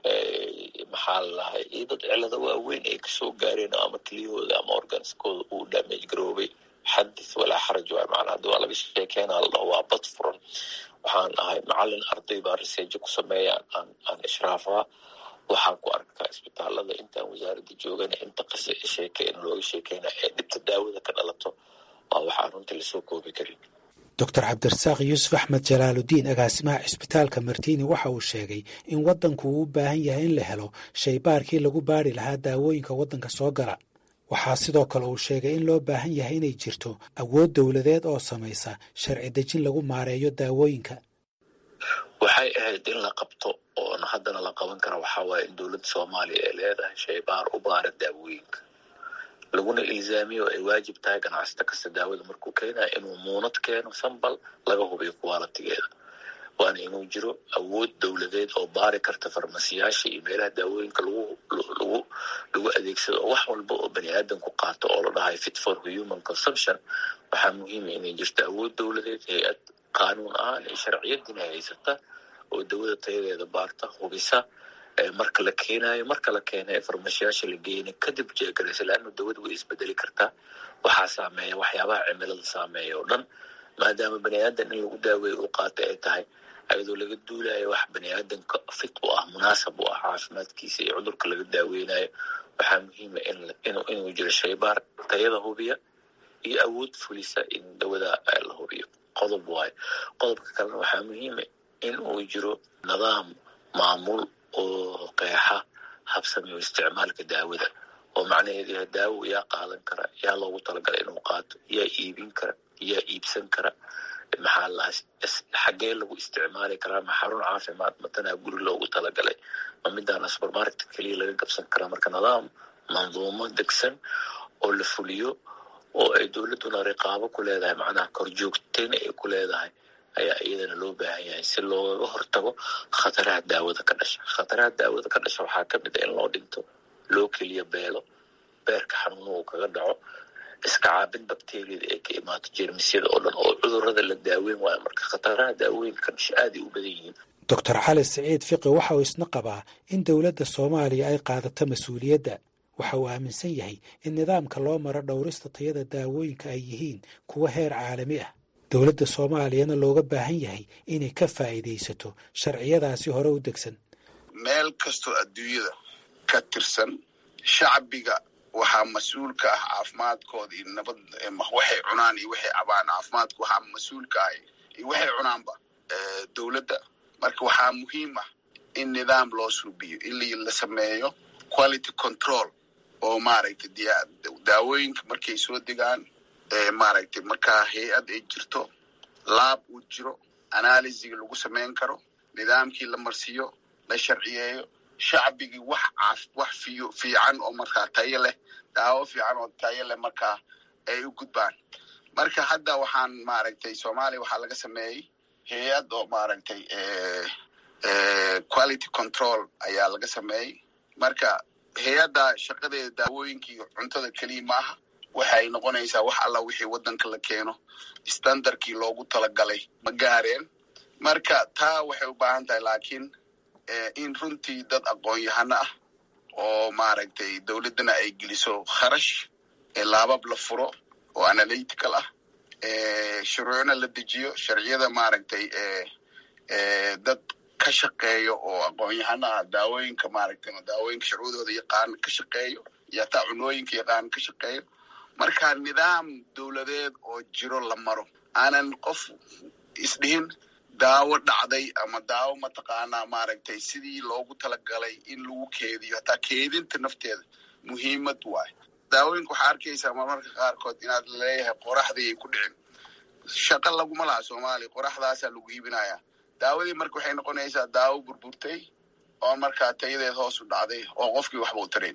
maxaa la dhahay iyo dad cilado waaweyn ay kasoo gaareen ama keliyahooda ama organskooda uu damage garoobay xadith walaa xaraj waay macnaa haddi waa laga sheekeenaa la dhaho waa bad furan waxaan ahay macalin arday baa riseejo ku sameeya aan aan ishraafaa waxaan ku arkaa isbitaalada intaan wasaaradda joogana inta qise sheeke in looga sheekeyna ee dhibta daawada ka dhalato waa waxaan runtii lasoo koobi karin doctor cabdirasaaq yuusuf axmed jalaaludiin agaasimaha cisbitaalka martiini waxa uu sheegay in waddanku uu u baahan yahay in la helo shaybaarkii lagu baari lahaa daawooyinka waddanka soo gala waxaa sidoo kale uu sheegay in loo baahan yahay inay jirto awood dowladeed oo samaysa sharci dejin lagu maareeyo daawooyinka waxay ahayd in la qabto oona haddana la qaban kara waxaa waaye in dowladda soomaaliya ay leedahay shaybaar u baara daawooyinka laguna ilzaamiyo ay waajib tahay ganacsata kasta daawada markuu keenaya inuu muunad keeno sambal laga hubiyo kuwaalatigeeda waana inuu jiro awood dowladeed oo baari karta farmasiyaasha iyo meelaha daawooyinka lagu lagu lagu adeegsado oo wax walba oo bani aadan ku qaato oo la dhahay fit for human consumption waxaa muhiima inay jirto awood dowladeed hay-ad qaanuun ahaan iyo sharciyadina haysata oo dawada tayadeeda baarta hubisa marka la keenayo marka la keena ee farmashiyaasha la geeyna kadib jeegaraysa laanna dawada way isbedeli kartaa waxaa saameeya waxyaabaha cimilada saameeya oo dhan maadaama bani aadan in lagu daaweeyo uu qaata ay tahay ayadoo laga duulayo wax bani aadanka fit u ah munaasab u ah caafimaadkiisa iyo cudurka laga daaweynayo waxaa muhiima inuu jiro shaybaar tayada hubiya iyo awood fulisa in dawada la hubiyo qodob waayo qodobka kalena waxaa muhiima in uu jiro nidaam maamul oo qeexa habsamiyo isticmaalka daawada oo macnaheedu yahay daawo yaa qaadan kara yaa loogu talagalay inuu qaato yaa iibin kara yaa iibsan kara maxaa lahaa xaggee lagu isticmaali karaa ma xarun caafimaad matanaa guri loogu talagalay ma midaana supermarket keliya laga gabsan karaa marka nidaam manduumo degsan oo la fuliyo oo ay dowladduna riqaabo ku leedahay macnaha korjoogtayna ay ku leedahay ayaa iyadana loo baahan yahay si looga hortago khataraha daawada ka dhasha khataraha daawada ka dhasha waxaa ka mid a in loo dhinto loo keliya beelo beerka xanuuna uu kaga dhaco iska caabin bakteriyada ee ka imaato jeermisyada oo dhan oo cudurada la daaweyn waayo marka khataraha daawooyinka ka dhasha aaday u badan yihiin doctor cali siciid fiqi waxa uu isna qabaa in dowladda soomaaliya ay qaadato mas-uuliyadda waxa uu aaminsan yahay in nidaamka loo maro dhowrista tayada daawooyinka ay yihiin kuwa heer caalami ah dowladda soomaaliyana looga baahan yahay inay ka faa'iidaysato sharciyadaasi hore u degsan meel kastoo adduunyada ka tirsan shacbiga waxaa mas-uul ka ah caafimaadkooda iyo nabad waxay cunaan iyo waxay cabaan caafimaadka waxaa mas-uul ka ah iyo waxay cunaanba dowladda marka waxaa muhiim ah in nidaam loo suubiyo in la sameeyo quality control oo maaragtay daawooyinka markay soo degaan maaragtay markaa hay-ad ay jirto laab uu jiro analysiga lagu samayn karo nidaamkii la marsiiyo la sharciyeeyo shacbigii wax caaf wax fiyo fiican oo markaa tayo leh daawo fiican oo tayo leh markaa ay u gudbaan marka hadda waxaan maaragtay soomaaliya waxaa laga sameeyey hay-ad oo maaragtay quality control ayaa laga sameeyey marka hay-adda shaqadeeda daawooyinka iyo cuntada keliya maaha waxay noqonaysaa wax alla wixii waddanka la keeno standardkii loogu talagalay ma gaareen marka taa waxay u baahan tahay laakiin in runtii dad aqoon-yahano ah oo maaragtay dowladdana ay geliso kharash laabab la furo oo analytical ah shuruucna la dejiyo sharciyada maaragtay dad ka shaqeeyo oo aqoon-yahano ah daawooyinka maaragtay daawooyinka sharcudooda yaqaan ka shaqeeyo iyo hataa cunooyinka yaqaan ka shaqeeyo marka nidaam dowladeed oo jiro la maro aanan qof isdhihin daawo dhacday ama daawo mataqaanaa maaragtay sidii loogu talagalay in lagu keediyo hataa keedinta nafteeda muhiimad waayo daawooyinka waxaa arkaysaa marmarka qaarkood inaad leeyahay qoraxdii ay ku dhicin shaqo laguma laha soomaaliya qoraxdaasaa lagu iibinayaa daawadii marka waxay noqonaysaa daawo burburtay oo markaa tayadeed hoos u dhacday oo qofkii waxba u tarayn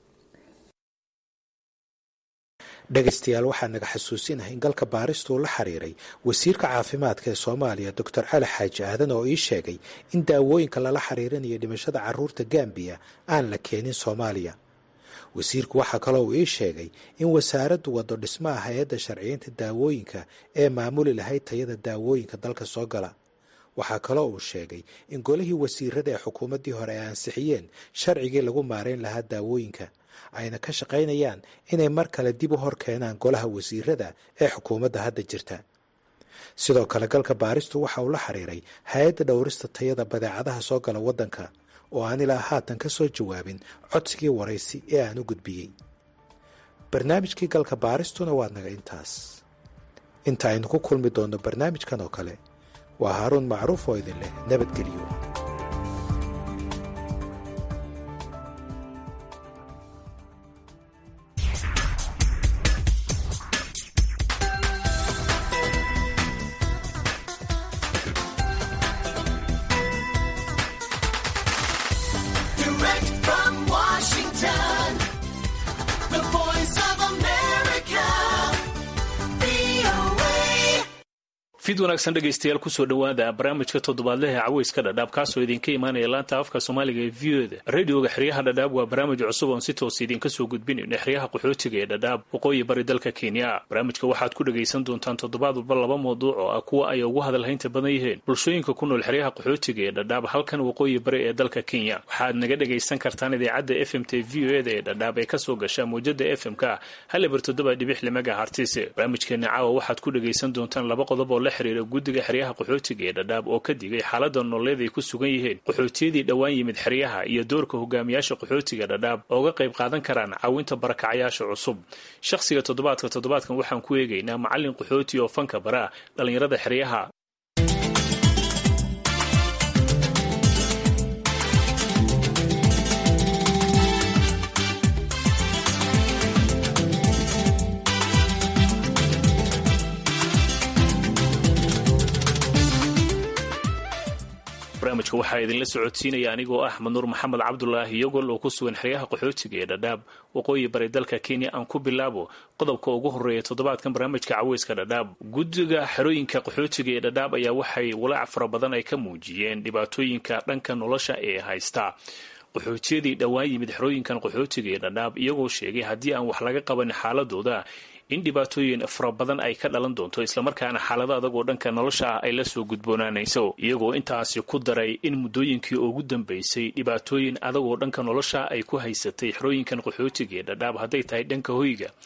dhegaystayaal waxaa naga xasuusinahay in galka baaristu la xiriiray wasiirka caafimaadka ee soomaaliya doctor cali xaaji aadan oo ii sheegay in daawooyinka lala xiriirinayo dhimashada caruurta gambiya aan la keenin soomaaliya wasiirku waxaa kaloo uu ii sheegay in wasaaraddu waddo dhismaha hay-adda sharciyeynta daawooyinka ee maamuli lahayd tayada daawooyinka dalka soo gala waxaa kaloo uu sheegay in golihii wasiirada ee xukuumaddii hore ay ansixiyeen sharcigii lagu maarayn lahaa daawooyinka ayna ka shaqaynayaan inay mar kale dib u hor keenaan golaha wasiirada ee xukuumadda hadda jirta sidoo kale galka baaristu waxa uu la xiriiray hay-adda dhowrista tayada badeecadaha soo gala waddanka oo aan ilaa haatan ka soo jawaabin codsigii waraysi ee aan u gudbiyey barnaamijkii galka baaristuna waa naga intaas inta aynu ku kulmi doonno barnaamijkan oo kale waa haaruun macruuf oo idin leh nabadgelyo fid wanaagsan dhegaystayaal kusoo dhowaada barnaamijka toddobaadlehe caweyska dhadhaab kaasoo idinka imaanaya laanta afka soomaaliga ee v oda radioga xeryaha dhadhaab waa barnaamij cusub oon si toos idinka soo gudbinayno xeryaha qaxootiga ee dhadhaab waqooyi bari dalka kenya barnaamijka waxaad ku dhagaysan doontaan toddobaad walba laba mawduuc oo ah kuwa ay ugu hadalhaynta badan yihiin bulshooyinka ku nool xeryaha qaxootiga ee dhadhaab halkan waqooyi bari ee dalka kenya waxaad naga dhagaysan kartaan idaacadda f m t v o eda ee dhadhaab ee kasoo gasha mawjada f m k halibar toddoba dhibix limaga hartise barnaamijkeena caawa waxaad ku dhagaysan doontaan laba qodob oo la xiriira guddiga xeryaha qaxootiga ee dhadhaab oo ka digay xaalada nololeed ay ku sugan yihiin qaxootiyadii dhowaan yimid xeryaha iyo doorka hogaamiyaasha qaxootiga dhadhaab oo uga qayb qaadan karaan caawinta barakacayaasha cusub shakhsiga toddobaadka toddobaadkan waxaan ku eegaynaa macallin qaxooti oo fanka bara dhallinyarada xeryaha barnaamijka waxaa idinla socodsiinaya anigoo ah manuur maxamed cabdulaahi iyagol oo ku sugan xeryaha qaxootiga ee dhadhaab waqooyi bari dalka kenya aan ku bilaabo qodobka ugu horeeya toddobaadkan barnaamijka caweyska dhadhaab guddiga xerooyinka qaxootiga ee dhadhaab ayaa waxay walaac fara badan ay ka muujiyeen dhibaatooyinka dhanka nolosha ee haysta qaxootiyadii dhowaan yimid xerooyinkan qaxootiga ee dhadhaab iyagoo sheegay haddii aan wax laga qaban xaaladooda in dhibaatooyin fara badan ay ka dhalan doonto islamarkaana xaalado adag oo dhanka nolosha ah ay la soo gudboonaanayso iyagoo intaasi ku daray in muddooyinkii ugu dambeysay dhibaatooyin adag oo dhanka nolosha ay ku haysatay xerooyinkan qaxootiga ee dhadhaab hadday tahay dhanka hoyga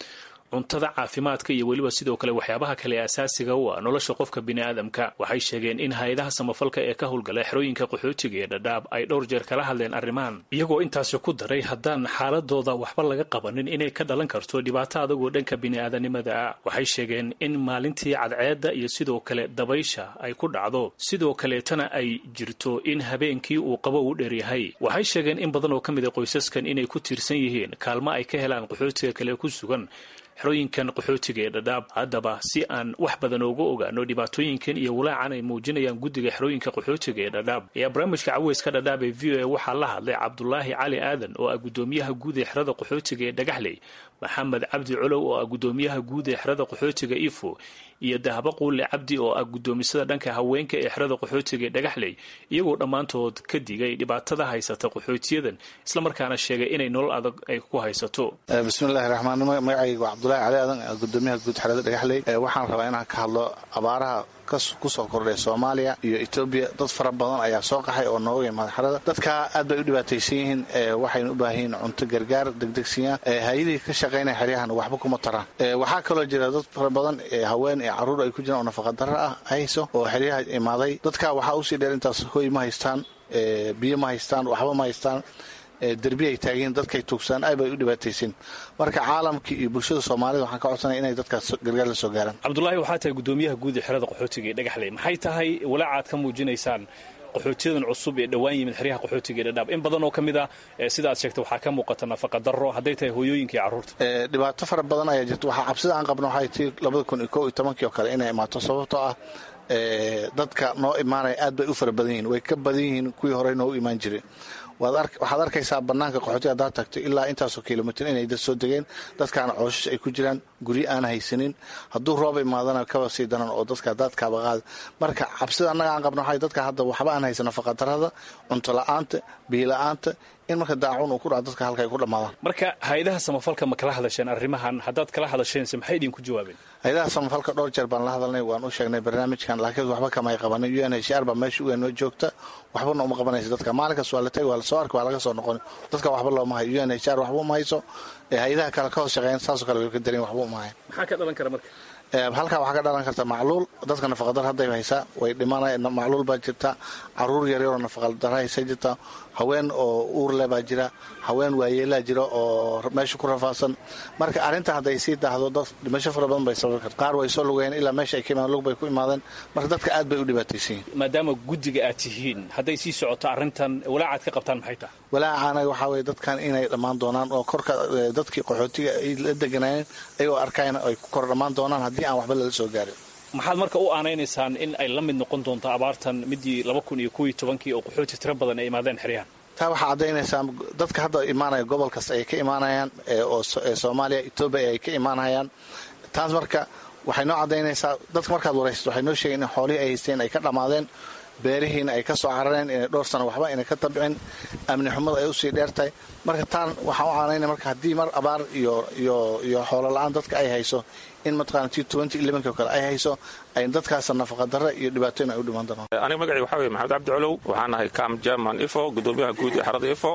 cuntada caafimaadka iyo weliba sidoo kale waxyaabaha kale ee asaasiga u ah nolosha qofka bini'aadamka waxay sheegeen in hay-adaha samafalka ee ka howlgala xerooyinka qaxootiga ee dhadhaab ay dhowr jeer kala hadleen arrimahan iyagoo intaasi ku daray haddaan xaaladooda waxba laga qabanin inay ka dhalan karto dhibaato adagoo dhanka bini'aadanimada ah waxay sheegeen in maalintii cadceedda iyo sidoo kale dabaysha ay ku dhacdo sidoo kaleetana ay jirto in habeenkii uu qabo u dheeryahay waxay sheegeen in badan oo ka mid a qoysaskan inay ku tiirsan yihiin kaalmo ay ka helaan qaxootiga kale ku sugan xerooyinkan qaxootiga ee dhadhaab haddaba si aan wax badan ooga ogaano dhibaatooyinkan iyo walaacan ay muujinayaan guddiga xerooyinka qaxootiga ee dhadhaab ayaa barnaamijka caweyska dhadhaab ee v o a waxaa la hadlay cabdulaahi cali aadan oo ah guddoomiyaha guud ee xerada qaxootiga ee dhagaxley maxamed cabdi colow oo ah guddoomiyaha guud ee xerada qaxootiga ifo iyo dahabo quulle cabdi oo ah guddoomisada dhanka haweenka ee xerada qaxootiga ee dhagaxley iyagoo dhammaantood ka digay dhibaatada haysata qaxootiyadan islamarkaana sheegay inay nolol adag ay ku haysato bismillahi raxmaan magacayga waa cabdulahi cali aadan gudoomiyaha guud xerada dhagaxley waxaan rabaa inaan ka hadlo abaaraha kusoo kordhay soomaaliya iyo etoobiya dad fara badan ayaa soo qaxay oo nooga imaada xerada dadka aad bay u dhibaataysan yihiin waxayna u baahan yihiin cunto gargaar degdegsiya hay-adihii ka shaqaynaya xeryahan waxba kuma taraan waxaa kaloo jira dad fara badan haween ee caruur ay ku jiraan oo nafaqadaro ah hayso oo xeryaha imaaday dadka waxaa usii dheer intaas hoy ma haystaan biyo ma haystaan waxba ma haystaan derbi ay taageen dadkay tuugsaan aad bay u dhibaataysan marka caalamka iyo bulshada soomaalida waxaan ka codsanaya inay dadkaas gargaar la soo gaaraan cabdulaahi waxaa tahay guddoomiyaha guud ee xerada qaxootiga ee dhagaxley maxay tahay walaacaad ka muujinaysaan qaxootiyadan cusub ee dhowaan yimid xeryaha qaxootiga ee dhadhaab in badan oo ka mid ah sida aad sheegtay waxaa ka muuqata nafaqa darro hadday tahay hooyooyinka iyo carruurta dhibaato fara badan ayaa jirta waxaa cabsida aan qabno waxay tii labada kun iyo kow iyo tobankii oo kale inay imaato sababtoo ah dadka noo imaanaya aad bay u fara badan yihiin way ka badan yihiin kuwii horey noogu imaan jireen waxaad arkaysaa banaanka qaxootiga haddaad tagto ilaa intaasoo kilomitr inay dad soo degeen dadkaana cooshash ay ku jiraan guryo aan haysanin hadduu roob imaadana kaba sii daran oo dadka daadkaaba qaada marka cabsida annaga aan qabno waxay dadka hadda waxba aan haysan nafaqadarrada cunto la-aanta biila-aanta in marka daacun uu ku dhaco dadka halka ay ku dhammaadaan marka hay-adaha samafalka ma kala hadasheen arrimahan haddaad kala hadasheense maxay idinku jawaabeen hay-adaha samafalka dhowr jeer baan la hadalnay waan u sheegnay barnaamijkan laakiin waxba kamay qabanin u n h r baa meesha u noo joogta waxbana uma qabanaysa dadka maalinkaas waa la tagi waa lasoo arka waa laga soo noqon dadka waxba looma hayo u n h r waxba uma hayso hay-adaha kale ka hoos shaqeeyan saasoo kale way ka darin waxba uma hayan maxaa ka dhalan kara marka halkaa waxaa ka dhalan karta macluul dadka nafaqadar hadday haysaa way dhimanaya macluul baa jirta caruur yaryaroo nafaqadar haysa jirta haween oo uurle baa jira haween waayeelaa jira oo meesha ku rafaadsan marka arrinta hadday sii daahdo dad dhimasho fara badan bay sababi karta qaar way soo lugayeen ilaa meesha ay ka imaadeen lug bay ku imaadeen marka dadka aad bay u dhibaataysan yihin maadaama guddiga aad tihiin hadday sii socoto arrintan walaacaad ka qabtaan maxay tahay walaaca anaga waxaa weye dadkan inay dhammaan doonaan oo korka dadkii qaxootiga ay la deganayeen ayagoo arkayna ay ku kor dhammaan doonaan haddii aan waxba lala soo gaarin maxaad marka u aanaynaysaan in ay la mid noqon doonto abaartan midii laba kun iyo kow iyo tobankii oo qaxooti tiro badan ay imaadeen xeryahan taa waxaa caddaynaysaa dadka hadda imaanaya gobol kasta ay ka imaanayaan oo soomaaliya etoobiya ay ka imaanayaan taas marka waxay noo caddaynaysaa dadka markaad waraysato waxay noo sheegeen in xoolihii ay haysteen ay ka dhammaadeen beerihiina ay ka soo carareen inay dhowr sano waxba inay ka tabcin amni xumada ay usii dheertahay marka taan waxaan u caanaynaya marka haddii mar abaar iyo iyo iyo xoolo la-aan dadka ay hayso in mataqaana t twenty elevenki oo kale ay hayso ay dadkaas nafaqadarra iyo dhibaatooyin ay u dhiman doonaan aniga magacii waxaa weye maxamed cabdi colow waxaan ahay cam german ifo gudoomiyaha guud ee xarada ifo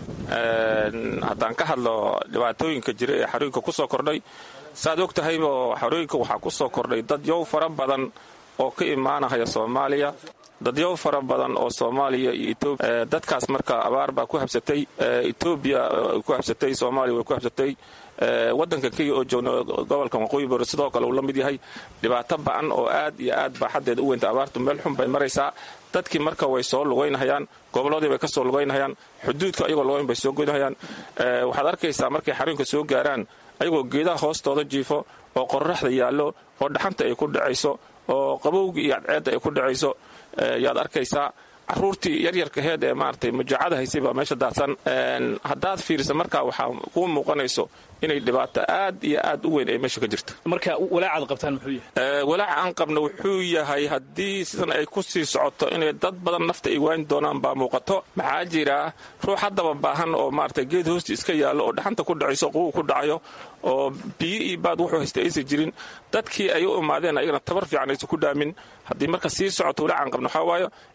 haddaan ka hadlo dhibaatooyinka jira ee xarooyinka ku soo kordhay saaad og tahayba xarooyinka waxaa ku soo kordhay dad yow fara badan oo ka imaanahaya soomaaliya dadyow fara badan oo soomaaliya iyo etoobiya dadkaas marka abaar baa ku habsatay etoobiya ku habsatay soomaaliya way ku habsatay waddanka kenya oo joogna gobolka waqooyi bari sidoo kale uu la mid yahay dhibaato ba'an oo aad iyo aad baa xaddeeda u weynta abaartu meel xun bay maraysaa dadkii marka way soo lugaynahayaan gobolladii bay ka soo lugaynahayaan xuduudka ayagoo lugayn bay soo goynahayaan waxaad arkaysaa markay xarooyinka soo gaaraan ayagoo geedaha hoostooda jiifo oo qorraxda yaallo oo dhaxanta ay ku dhacayso oo qabowga iyo cadceedda ay ku dhacayso yaad arkaysaa caruurtii yaryarkaheed ee maaragtay mujaacada haysay baa meesha daadsan haddaad fiirisa markaa waxaa kuu muuqanayso inay dhibaato aad iyo aad u weyn ay meesha ka jirto marka walaacaad qabtaan muxuu yahay walaaca aan qabno wuxuu yahay haddii sidan ay ku sii socoto inay dad badan nafta ay waani doonaan baa muuqato maxaa jira ruux haddaba baahan oo maaragtay geed hoosti iska yaallo oo dhaxanta ku dhacayso quwu ku dhacayo oo biyo iyo baad wuxuu haysta aysan jirin dadkii ay u imaadeen ayagana tabar fiican aysan ku dhaamin haddii marka sii socoto walaaca aan qabno waxaa waayo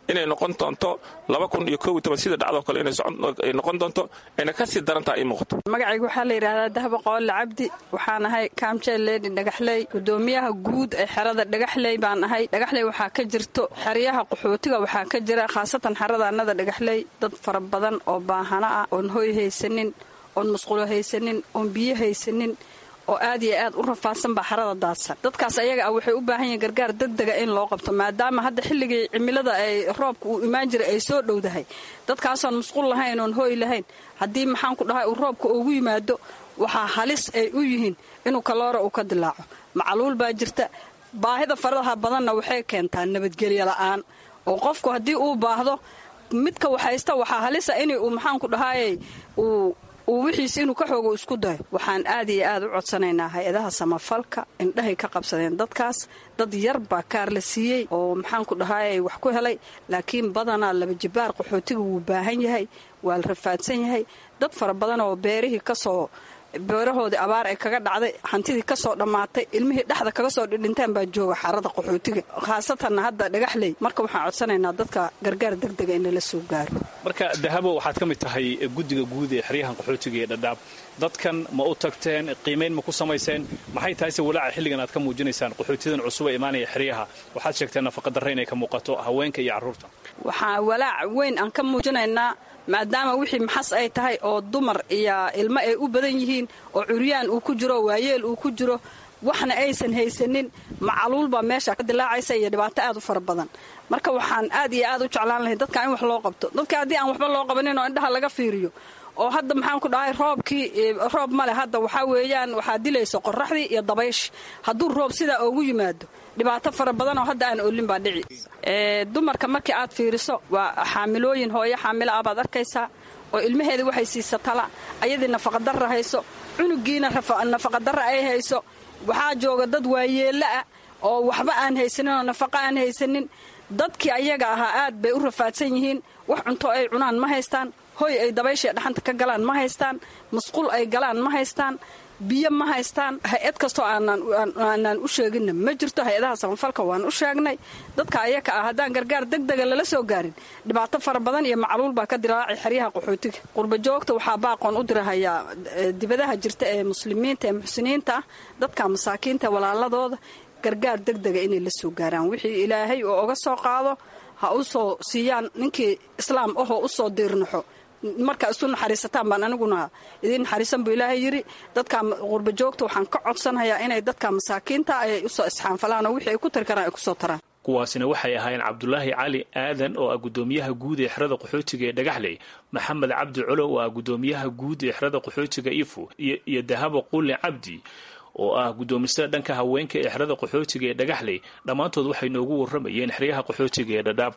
inay noqon doonto laba kun iyo koob iyo toban sida dhacdoo kale inay noqon doonto ayna ka sii darantaha ii muuqato magacayga waxaa la yidhaahdaa dahba qoole cabdi waxaan ahay kaamjeel leedi dhagaxley gudoomiyaha guud ee xerada dhagaxley baan ahay dhagaxley waxaa ka jirto xeryaha qaxootiga waxaa ka jira khaasatan xerada annada dhagaxley dad fara badan oo baahana ah oon hoy haysanin oon musqulo haysanin oon biyo haysanin oo aad iyo aad u rafaadsan baa xarada daadsan dadkaas ayaga ah waxay u baahan yihiin gargaar degdega in loo qabto maadaama hadda xilligii cimilada ay roobka uu imaan jiray ay soo dhowdahay dadkaasoon musqul lahayn oon hooy lahayn haddii maxaan ku dhahay uu roobka ugu yimaado waxaa halis ay u yihiin inuu kaloora uu ka dilaaco macaluul baa jirta baahida faradaha badanna waxay keentaa nabadgelyo la'aan oo qofku haddii uu baahdo midka waxhaysta waxaa halisa in uu maxaanku dhahaayey uu uu wixiis inuu ka xoogo isku dayo waxaan aad iyo aad u codsanaynaa hay-adaha samafalka indhahay ka qabsadeen dadkaas dad yar baa kaar la siiyey oo maxaanku dhahaayey wax ku helay laakiin badanaa laba jibaar qaxootiga wuu baahan yahay waa la rafaadsan yahay dad fara badan oo beerihii kasoo beerahoodii abaar ay kaga dhacday hantidii kasoo dhammaatay ilmihii dhexda kaga soo dhidhintaan baa jooga xarada qaxootiga khaasatanna hadda dhagaxley marka waxaan codsanaynaa dadka gargaar degdega in lala soo gaaro marka dahabo waxaad ka mid tahay guddiga guud ee xeryahan qaxootiga ee dhadhaab dadkan ma u tagteen qiimayn ma ku samayseen maxay tahay se walaaca xilligan aad ka muujinaysaan qaxootiyadan cusub ee imaanaya xeryaha waxaad sheegteen nafaqadarre inay ka muuqato haweenka iyo carruurta waxaa walaac weyn aan ka muujinaynaa maadaama wixii maxas ay tahay oo dumar iyo ilmo ay u badan yihiin oo curyaan uu ku jiro waayeel uu ku jiro waxna aysan haysanin macaluul baa meesha ka dilaacaysa iyo dhibaato aad u fara badan marka waxaan aad iyo aad u jeclaan lahay dadka in wax loo qabto dadka haddii aan waxba loo qabanin oo indhaha laga fiiriyo oo hadda maxaan ku dhahay roobkii roob male hadda waxaa weeyaan waxaa dilayso qoraxdii iyo dabaysh hadduu roob sidaa ugu yimaado dhibaato fara badan oo hadda aan olin baa dhici dumarka markii aad fiiriso waa xaamilooyin hooyo xaamilo ah baad arkaysaa oo ilmaheedii waxay siisa tala ayadii nafaqadarra hayso cunugiina nafaqadarra ay hayso waxaa jooga dad waayeella ah oo waxba aan haysanin oo nafaqo aan haysanin dadkii ayaga ahaa aad bay u rafaadsan yihiin wax cunto ay cunaan ma haystaan hoy ay dabaysha dhaxanta ka galaan ma haystaan musqul ay galaan ma haystaan biyo ma haystaan hay-ad kastoo aanaan u sheeginna ma jirto hay-adaha samafalka waan u sheegnay dadka ayaka ah haddaan gargaar degdega lala soo gaarin dhibaato fara badan iyo macluul baa ka dilaacay xeryaha qaxootiga qurbajoogta waxaa baaqoon u dirahayaa dibadaha jirta ee muslimiinta ee muxsiniinta ah dadka masaakiinta walaaladooda gargaar degdega inay la soo gaaraan wixii ilaahay oo oga soo qaado ha u soo siiyaan ninkii islaam ahoo u soo diirnaxo markaa isu naxariisataan baan aniguna idiin naxariisan buu ilaahay yidhi dadka qurbajoogta waxaan ka codsanhayaa inay dadka masaakiinta ay usoo isxaanfalaan oo wixii ay ku tari karaan ay kusoo taraan kuwaasina waxay ahaayeen cabdulaahi cali aadan oo ah gudoomiyaha guud ee xerada qaxootiga ee dhagaxley maxamed cabdi colo oo ah gudoomiyaha guud ee xerada qaxootiga ifo iyo dahabo quli cabdi oo ah guddoomisada dhanka haweenka ee xerada qaxootiga ee dhagaxley dhammaantood waxay noogu warramayeen xeryaha qaxootiga ee dhadhaab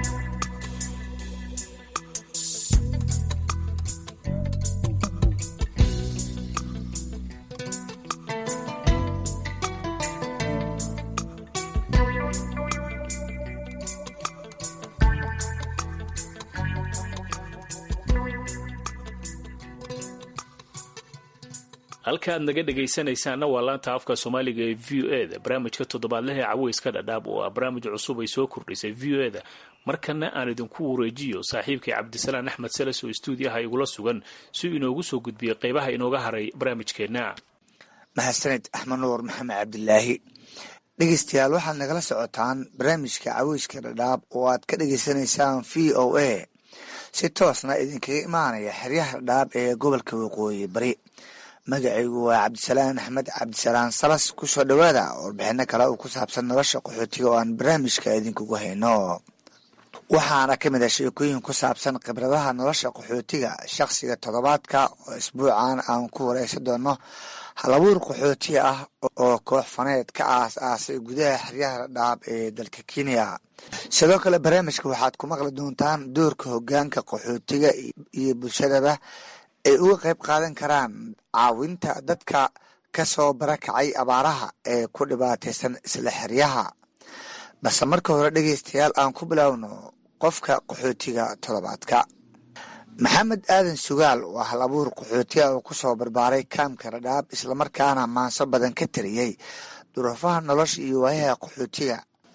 halka aad naga dhegaysanaysaanna waa laanta afka soomaaliga ee v o eda barnaamijka toddobaadlaha caweyska dhadhaab oo ah barnaamij cusub ay soo kordhisay v o eda markana aan idinku wareejiyo saaxiibkay cabdisalaan axmed seles oo stuudiyaha igula sugan si uu inoogu soo gudbiyey qaybaha inooga haray barnaamijkeenna mahadsaned axmed nuur maxamed cabdilaahi dhegeystayaal waxaad nagala socotaan barnaamijka caweyska dhadhaab oo aad ka dhegeysanaysaan v o a si toosna idinkaga imaanaya xeryaha dhadhaab ee gobolka waqooyi bari magacaygu waa cabdisalaan axmed cabdisalaan salas kusoo dhowaada warbixino kale oo ku saabsan nolosha qaxootiga oo aan barnaamijka idinkugu hayno waxaana ka mid ah sheekooyin ku saabsan khibradaha nolosha qaxootiga shakhsiga toddobaadka oo isbuucan aan ku wareysan doono halabuur qaxootiga ah oo koox faneed ka aas aasay gudaha xeryaha dhaab ee dalka kenya sidoo kale barnaamijka waxaad ku maqli doontaan doorka hogaanka qaxootiga iyo bulshadaba ay uga qayb qaadan karaan caawinta dadka ka soo barakacay abaaraha ee ku dhibaataysan isla xeryaha balse marka hore dhegeystayaal aan ku biloawno qofka qaxootiga toddobaadka maxamed aadan sugaal waa hal abuur qaxootiga oo ku soo barbaaray kaamka dhadhaab islamarkaana maanso badan ka tariyey duruufaha nolosha iyo waayaha qaxootiga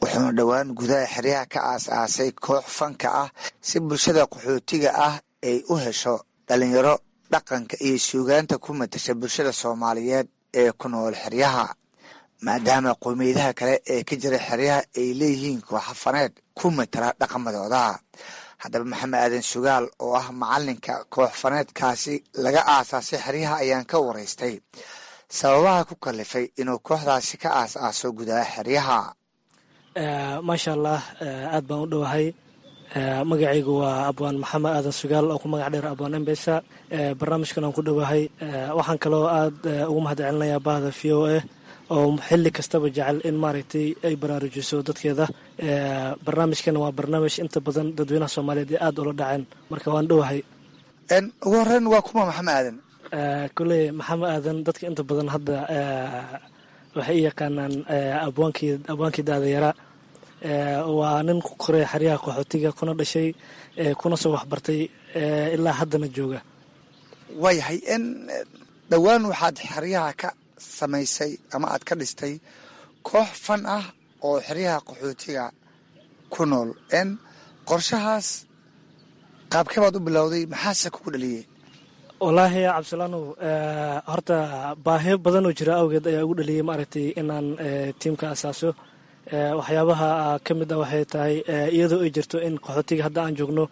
wuxuuna dhowaan gudaha xeryaha ka aas-aasay koox fanka ah si bulshada qaxootiga ah ay u hesho dhalinyaro dhaqanka iyo suugaanta ku matasha bulshada soomaaliyeed ee ku nool xeryaha maadaama qowmiyadaha kale ee ka jira xeryaha ay leeyihiin kooxafaneed ku matala dhaqamadooda haddaba maxamed aadan sugaal oo ah macalinka koox faneedkaasi laga aasaasay xeryaha ayaan ka waraystay sababaha ku kalifay inuu kooxdaasi ka aas-aaso gudaha xeryaha maasha allah aad baan u dhowahay magacaygu waa abwaan maxamed aadan sugaal oo ku magac dheer abwaan embesa barnaamijkan aan ku dhowahay waxaan kaloo aad ugu mahad celinayaa bahda v o a oo xili kastaba jecel in maaragtay ay baraarujiso dadkeeda barnaamijkan waa barnaamij inta badan dadweynaha soomaaliyeed ee aada ula dhaceen marka waan dhowahay ugu horeyn waa kuma maxamed aadan koley maxamed aadan dadka inta badan hadda waxay u yaqaanaan abwaankii abwaankii daadayara waa nin ku koray xeryaha qaxootiga kuna dhashay kuna soo waxbartay ilaa haddana jooga waayahay n dhowaan waxaad xeryaha ka samaysay ama aad ka dhistay koox fan ah oo xeryaha qaxootiga ku nool n qorshahaas qaabkee baad u bilowday maxaase kugu dhaliyey wallaahi cabdisalaanow horta baahiyo badan oo jira awgeed ayaa ugu dhaliyey maaragtay inaan tiimka asaaso waxyaabaha ka mid ah waxay tahay iyadoo ay jirto in qaxootiga hadda aan joogno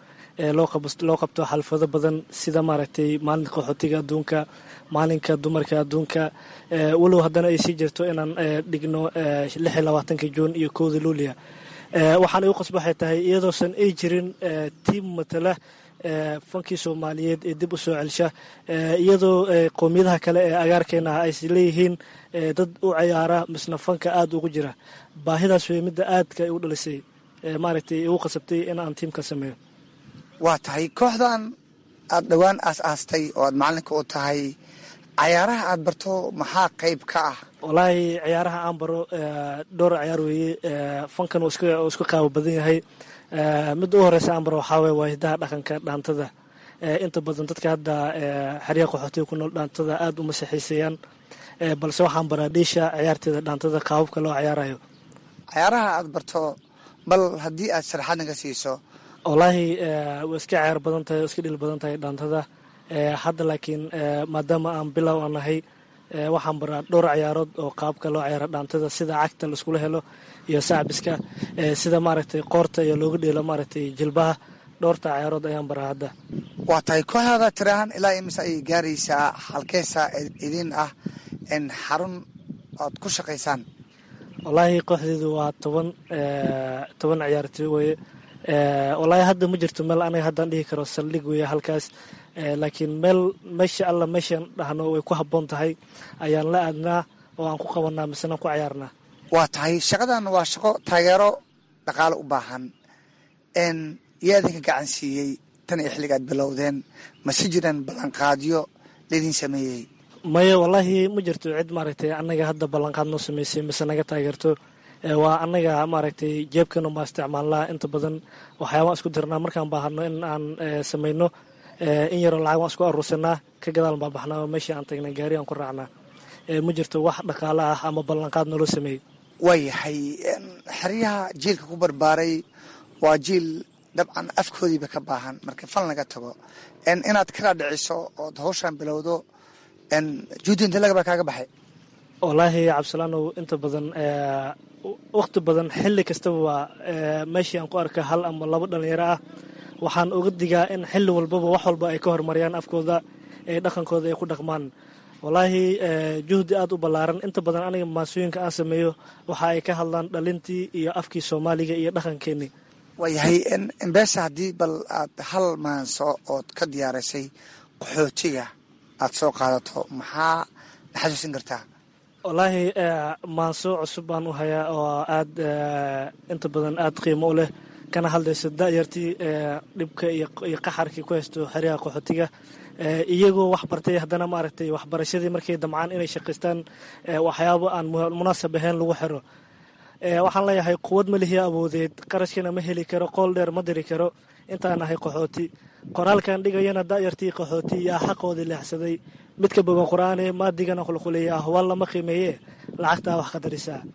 loo qabto xalfado badan sida maaragtay maalinka qaxootiga adduunka maalinka dumarka adduunka walow haddana ay sii jirto inaan dhigno lix iyo labaatanka juun iyo kowda luulia waxaan igu qasba waxay tahay iyadoosan ay jirin tiim matala fankii soomaaliyeed ee dib u soo celsha iyadoo qowmiyadaha kale ee agaarkeena ah ay leeyihiin dad u cayaara misna fanka aada ugu jira baahidaas wey midda aadka u dhalisay maaragtay igu qasabtay in aan tiimka sameeyo waa tahay kooxdan aada dhowaan aas-aastay oo aad macalinka u tahay cayaaraha aada barto maxaa qayb ka ah wallaahi ciyaaraha aan baro dhowr ciyaar weeye fankan uu isku qaabo badan yahay midda u horeysa aan baro waxaa weye waa hidaha dhaqanka dhaantada inta badan dadka hadda xeryaha qaxootiga ku nool dhaantada aada uma saxiiseeyaan balse waxaan baraa dhiisha ciyaarteeda dhaantada qaababka loo ciyaarayo cayaaraha aada barto bal haddii aad sharaxaad naga siiso wallaahi way iska ciyaar badan tahay iska dhil badan tahay dhaantada hadda laakiin maadaama aan bilow aan nahay waxaan baraa dhowr ciyaarood oo qaabka loo ciyaaro dhaantada sida cagta laiskula helo iyo sacbiska sida maaragtay qoorta iyo looga dheelo maaragtay jilbaha dhowrta ciyaarood ayaan baraa hadda waa tahay kooxdaada tirahan ilaa imise ayay gaaraysaa halkeesaa idin ah in xarun oad ku shaqaysaan wallaahi kooxdeedu waa toban toban ciyaartoy weye wallaahi hadda ma jirto meel aniga haddaan dhihi karo saldhig weeye halkaas laakiin meel meesha alla meeshaan dhahno way ku habboon tahay ayaan la aadnaa oo aan ku qabanaa misena ku ciyaarnaa waa tahay shaqadan waa shaqo taageero dhaqaale u baahan n yaa idinka gacan siiyey tan iyo xilligaad bilowdeen mase jiraan ballanqaadyo laydin sameeyey maya wallaahi ma jirto cid maaragtay annaga hadda ballanqaad noo sameysay mise naga taageerto waa annaga maaragtay jeebkanu baa isticmaalnaa inta badan waxyaabaan isku dirnaa markaan baahano in aan samayno in yaroo lacag waan isku aruursanaa ka gadaal baa baxnaa oo meeshii aan tagnay gaari aan ku raacnaa ma jirto wax dhaqaale ah ama ballanqaad naloo sameeyey waayahay xeryaha jiilka ku barbaaray waa jiil dabcan afkoodiiba ka baahan marka fal naga tago inaad kala dhiciso ood hawshaan bilowdo juudi inta lagabaa kaaga baxay wallaahi cabdisalaanow inta badan wakhti badan xilli kastaba waa meeshii aan ku arka hal ama labo dhalinyaro ah waxaan uga digaa in xilli walbaba wax walba ay ka horumariyaan afkooda ee dhaqankooda ay ku dhaqmaan wallaahi juhdi aada u ballaaran inta badan aniga maasooyinka aan sameeyo waxa ay ka hadlaan dhalintii iyo afkii soomaaliga iyo dhaqankeenii waayahay embeesa haddii bal aad hal maanso ood ka diyaarisay qaxootiga aad soo qaadato maxaa na xasuusin kartaa wallaahi maanso cusub baan u hayaa oo aada inta badan aada qiimo u leh kana hadlayso da-yartii dhibka iyo qaxarkii ku haysto xeryaha qaxootiga iyagoo wax bartay haddana maaragtay waxbarashadii markay damcaan inay shaqaystaan waxyaabo aan munaasab ahayn lagu xiro waxaan leeyahay quwad ma lihiyo awoodeed qarashkana ma heli karo qool dheer ma diri karo intaan nahay qaxooti qoraalkan dhigayana da-yartii qaxooti yaa xaqoodii leexsaday midka bogan qur-aane maadigana qulquliya ahwaal lama qiimeeye lacagtaa wax qadarisaa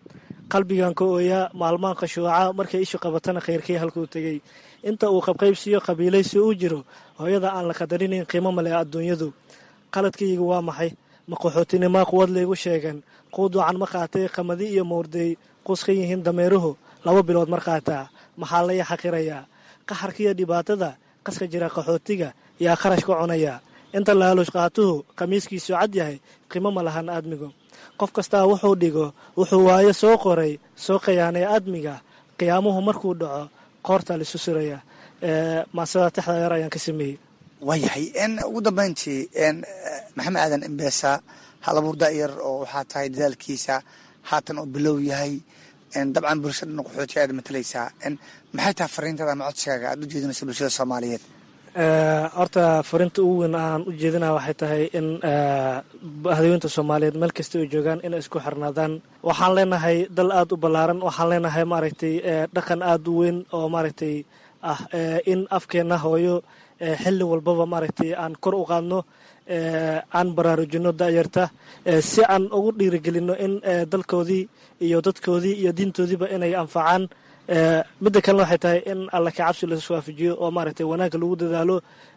qalbigan ka ooyaa maalmaan khashuuca markay ishu qabatana khayrkii halkuu tegey inta uu qabqaybsiyo qabiilaysi u jiro hooyada aan la qadarinayn qiimo male adduunyadu qaladkayga waa maxay ma qaxootinimaa quwad laygu sheegan quuduucan ma qaatay qamadi iyo mowrday quus ka yihiin dameeruhu laba bilood mar qaataa maxaa laya xaqirayaa qaxarkiiyo dhibaatada qaska jira qaxootiga yaa kharash ka cunaya inta laaluush qaatuhu khamiiskiisu cad yahay qiimo ma lahan aadmigu qof kastaa wuxuu dhigo wuxuu waayo soo qoray soo qayaanay aadmiga qiyaamuhu markuu dhaco qoorta lisu suraya maasada texda yar ayaan ka sameeyey waayahay ugu dambayntii maxamed aadan imbeesa halabuur da'yar oo waxaa tahay dadaalkiisa haatan oo bilow yahay dabcan bulshada dhan qaxootiga aad matalaysaa maxay tahay fariintada ama codsigaaga aad u jeedinaysa bulshada soomaaliyeed horta fariinta ugu weyn aan u jeedinaya waxay tahay in hadaweynta soomaaliyeed meel kasta ay joogaan inay isku xirnaadaan waxaan leenahay dal aada u ballaaran waxaan leenahay maaragtay dhaqan aada u weyn oo maaragtay ah in afkeenna hooyo xilli walbaba maaragtay aan kor u qaadno aan baraarujino da'yarta si aan ugu dhiirigelino in dalkoodii iyo dadkoodii iyo diintoodiiba inay anfacaan midda kalena waxay tahay in alla ka cabsi lasu waafajiyo oo maaragtay wanaagga lagu dadaalo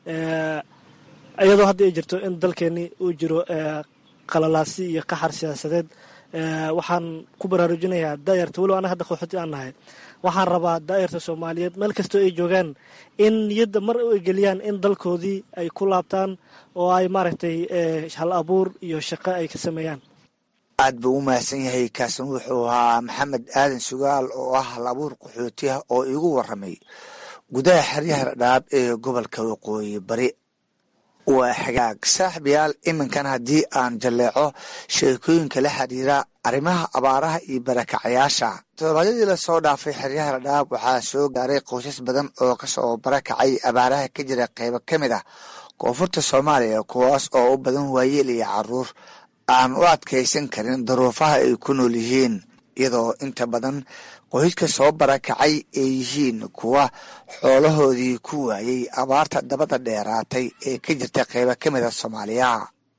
iyadoo hadda ay jirto in dalkeeni uu jiro qalalaasi iyo qaxar siyaasadeed waxaan ku baraarujinayaa daayarta walow anaga hadda qaxooti aan nahay waxaan rabaa daayarta soomaaliyeed meel kastoo ay joogaan in niyadda mar ay geliyaan in dalkoodii ay ku laabtaan oo ay maaragtay hal abuur iyo shaqo ay ka sameeyaan aad buu u mahadsan yahay kaasin wuxuu ahaa maxamed aadan sugaal oo ah hal abuur qaxootiah oo iigu waramay gudaha xeryaha dhadhaab ee gobolka waqooyi bari waa xagaag saaxibayaal iminkan haddii aan jalleeco sheekooyinka la xiriira arrimaha abaaraha iyo barakacayaasha toddobaadyadii lasoo dhaafay xeryaha dhadhaab waxaa soo gaaray qoysas badan oo kasoo barakacay abaaraha ka jira qeybo ka mid ah koonfurta soomaaliya kuwaas oo u badan waayeel iyo caruur aan u adkaysan karin daruufaha ay ku nool yihiin iyadoo inta badan qoyska soo barakacay ay yihiin kuwa xoolahoodii ku waayey abaarta dabada dheeraatay ee ka jirta qeybo ka mida soomaaliya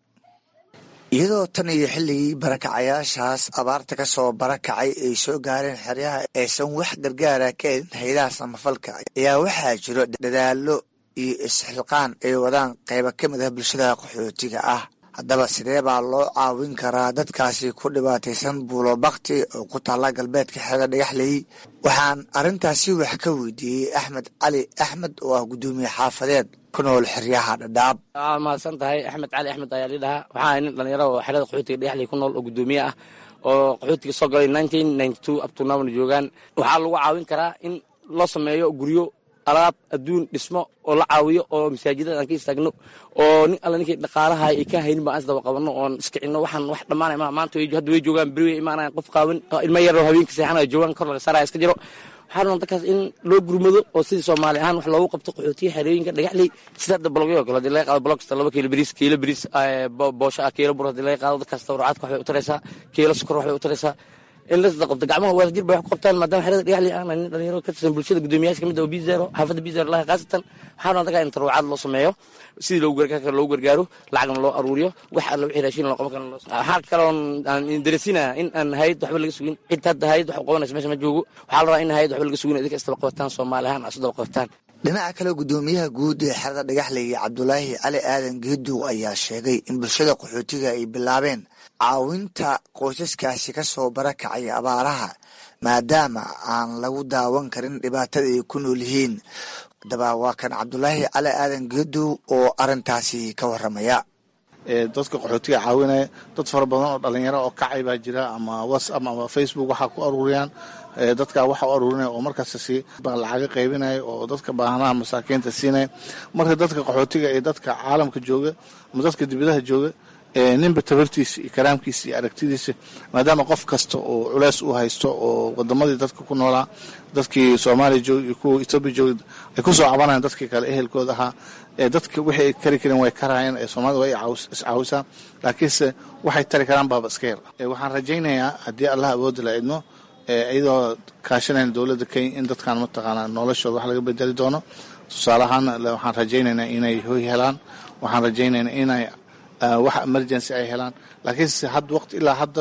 iyadoo tan iyo xilligii barakacayaashaas abaarta ka soo barakacay ay soo gaareen xeryaha aysan wax gargaara ka helin haydaha samafalka ayaa waxaa jiro dadaalo iyo isxilqaan ay wadaan qeybo ka mid ah bulshada qaxootiga ah haddaba sidee baa loo caawin karaa dadkaasi ku dhibaataysan buulo bakti oo ku taalla galbeedka xeeda dhagaxley waxaan arrintaasi wax ka weydiiyey axmed cali axmed oo ah guddoomiye xaafadeed ku nool xeryaha dhadhaab waa mahadsan tahay axmed cali axmed ayaa lii dhahaa waxaa ahay nin dhalinyaro oo xerada qaxootiga dhagaxley ku nool oo guddoomiye ah oo qaxootiga soo galay nineteen ninety two abtunawna joogaan waxaa lagu caawin karaa in loo sameeyo guryo alaab adduun dhismo oo la caawiyo oo masaajidada aan ka istaagno oo nin alla ninkii dhaqaalaha ay ka haynin baan isdaba qabanno oon iskicino waxaan wax dhammaanay ma maanta hadda way joogaan beri way imaanayan qof qaawan ilmo yaroo habeenka seexanaya joogaan kor laga saaraya iska jiro waxaa rabaa dadkaas in loo gurmado oo sidii soomaali ahaan wax loogu qabto qaxootiya xerooyinka dhagaxley sida hadda bologyo kale hadii laga qaado bolog kasta laba kiilo bariis kiilo bariis boosho ah kiilo bur hadii laga qaado dadkaas tawracaadka waxbay u taraysaa kiilo sokor waxbay u taraysaa in lasda qabto gacmaha wadajir bay wax ku qabtaan maadaama xerada dhagaxley aan nin dhalinyaro ka tirsan bulshada guddoomiyaasha kamid ah oo bizero xaafadda bizero laha khaasatan waxaa rabaa dadkaa in tarwacaad loo sameeyo sidii loogu gargaar karo loogu gargaaro lacagna loo aruuriyo wax alla wixii raashin loo qaban karo waxaa kaloon aan daresinaa in aan hayad waxba laga sugin cid hadda hayad wax u qabanaysa meesha ma joogo waxaa la rabaa in hayad waxba laga sugin idinka isdaba qabataan soomaali ahaan isu daba qabataan dhinaca kale guddoomiyaha guud ee xerada dhagaxley cabdulaahi cali aadan geedow ayaa sheegay in bulshada qaxootiga ay bilaabeen caawinta qoysaskaasi ka soo barakacay abaaraha maadaama aan lagu daawan karin dhibaatada ay ku nool yihiin haddaba waa kan cabdulaahi cali aadan geedow oo arrintaasi ka waramaya dadka qaxootiga caawinaya dad fara badan oo dhalinyaro oo kacay baa jira ama whatsapp ama facebook waxaa ku aruuriyaan dadka waxa u aruurinaya oo markaas si lacaga qaybinaya oo dadka baahanaha masaakiinta siinaya marka dadka qaxootiga ee dadka caalamka jooga ama dadka dibadaha jooga ninba tabartiisa iyo karaamkiisa iyo aragtidiisa maadaama qof kasta oo culeys u haysto oo wadamadii dadka ku noolaa dadkii soomaaliya jooga iyo kuwa etoobiya jooga ay kusoo cabanayaan dadkii kale ehelkooda ahaa dadka wixii ay kari kareen way karayeen ee soomaalida way iscaawisaa laakiinse waxay tari karaan baaba iska yar waxaan rajaynayaa haddii allah awoodda la idmo iyadoo kaashanayn dowladda kenya in dadkan mataqaanaa noloshooda wax laga bedeli doono tusaale ahaan waxaan rajaynaynaa inay hoy helaan waxaan rajaynaynaa inay wax emergency ay helaan laakiinse had waqti ilaa hadda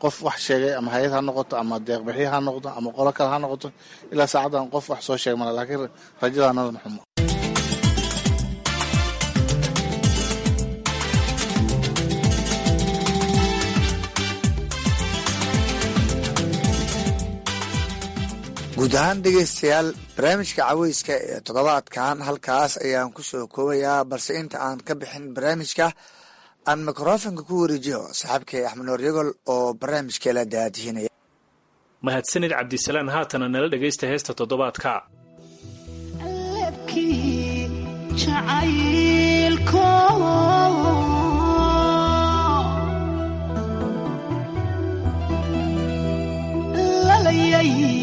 qof wax sheegay ama hay-ad ha noqoto ama deeqbixiye ha noqdo ama qolo kale ha noqoto ilaa saacaddan qof wax soo sheeg mala laakiin rajadaanada maxumo guud ahaan dhegaystayaal barnaamijka caweyska ee toddobaadkan halkaas ayaan ku soo koobayaa balse inta aan ka bixin barnaamijka aan mikrofonka ku wareejiyo saaxiibkay axmed noor yagol oo barnaamijkeela daadihinaya mahadsanid cabdisalaan haatana nala dhegaysta heesta toddobaadka lalayay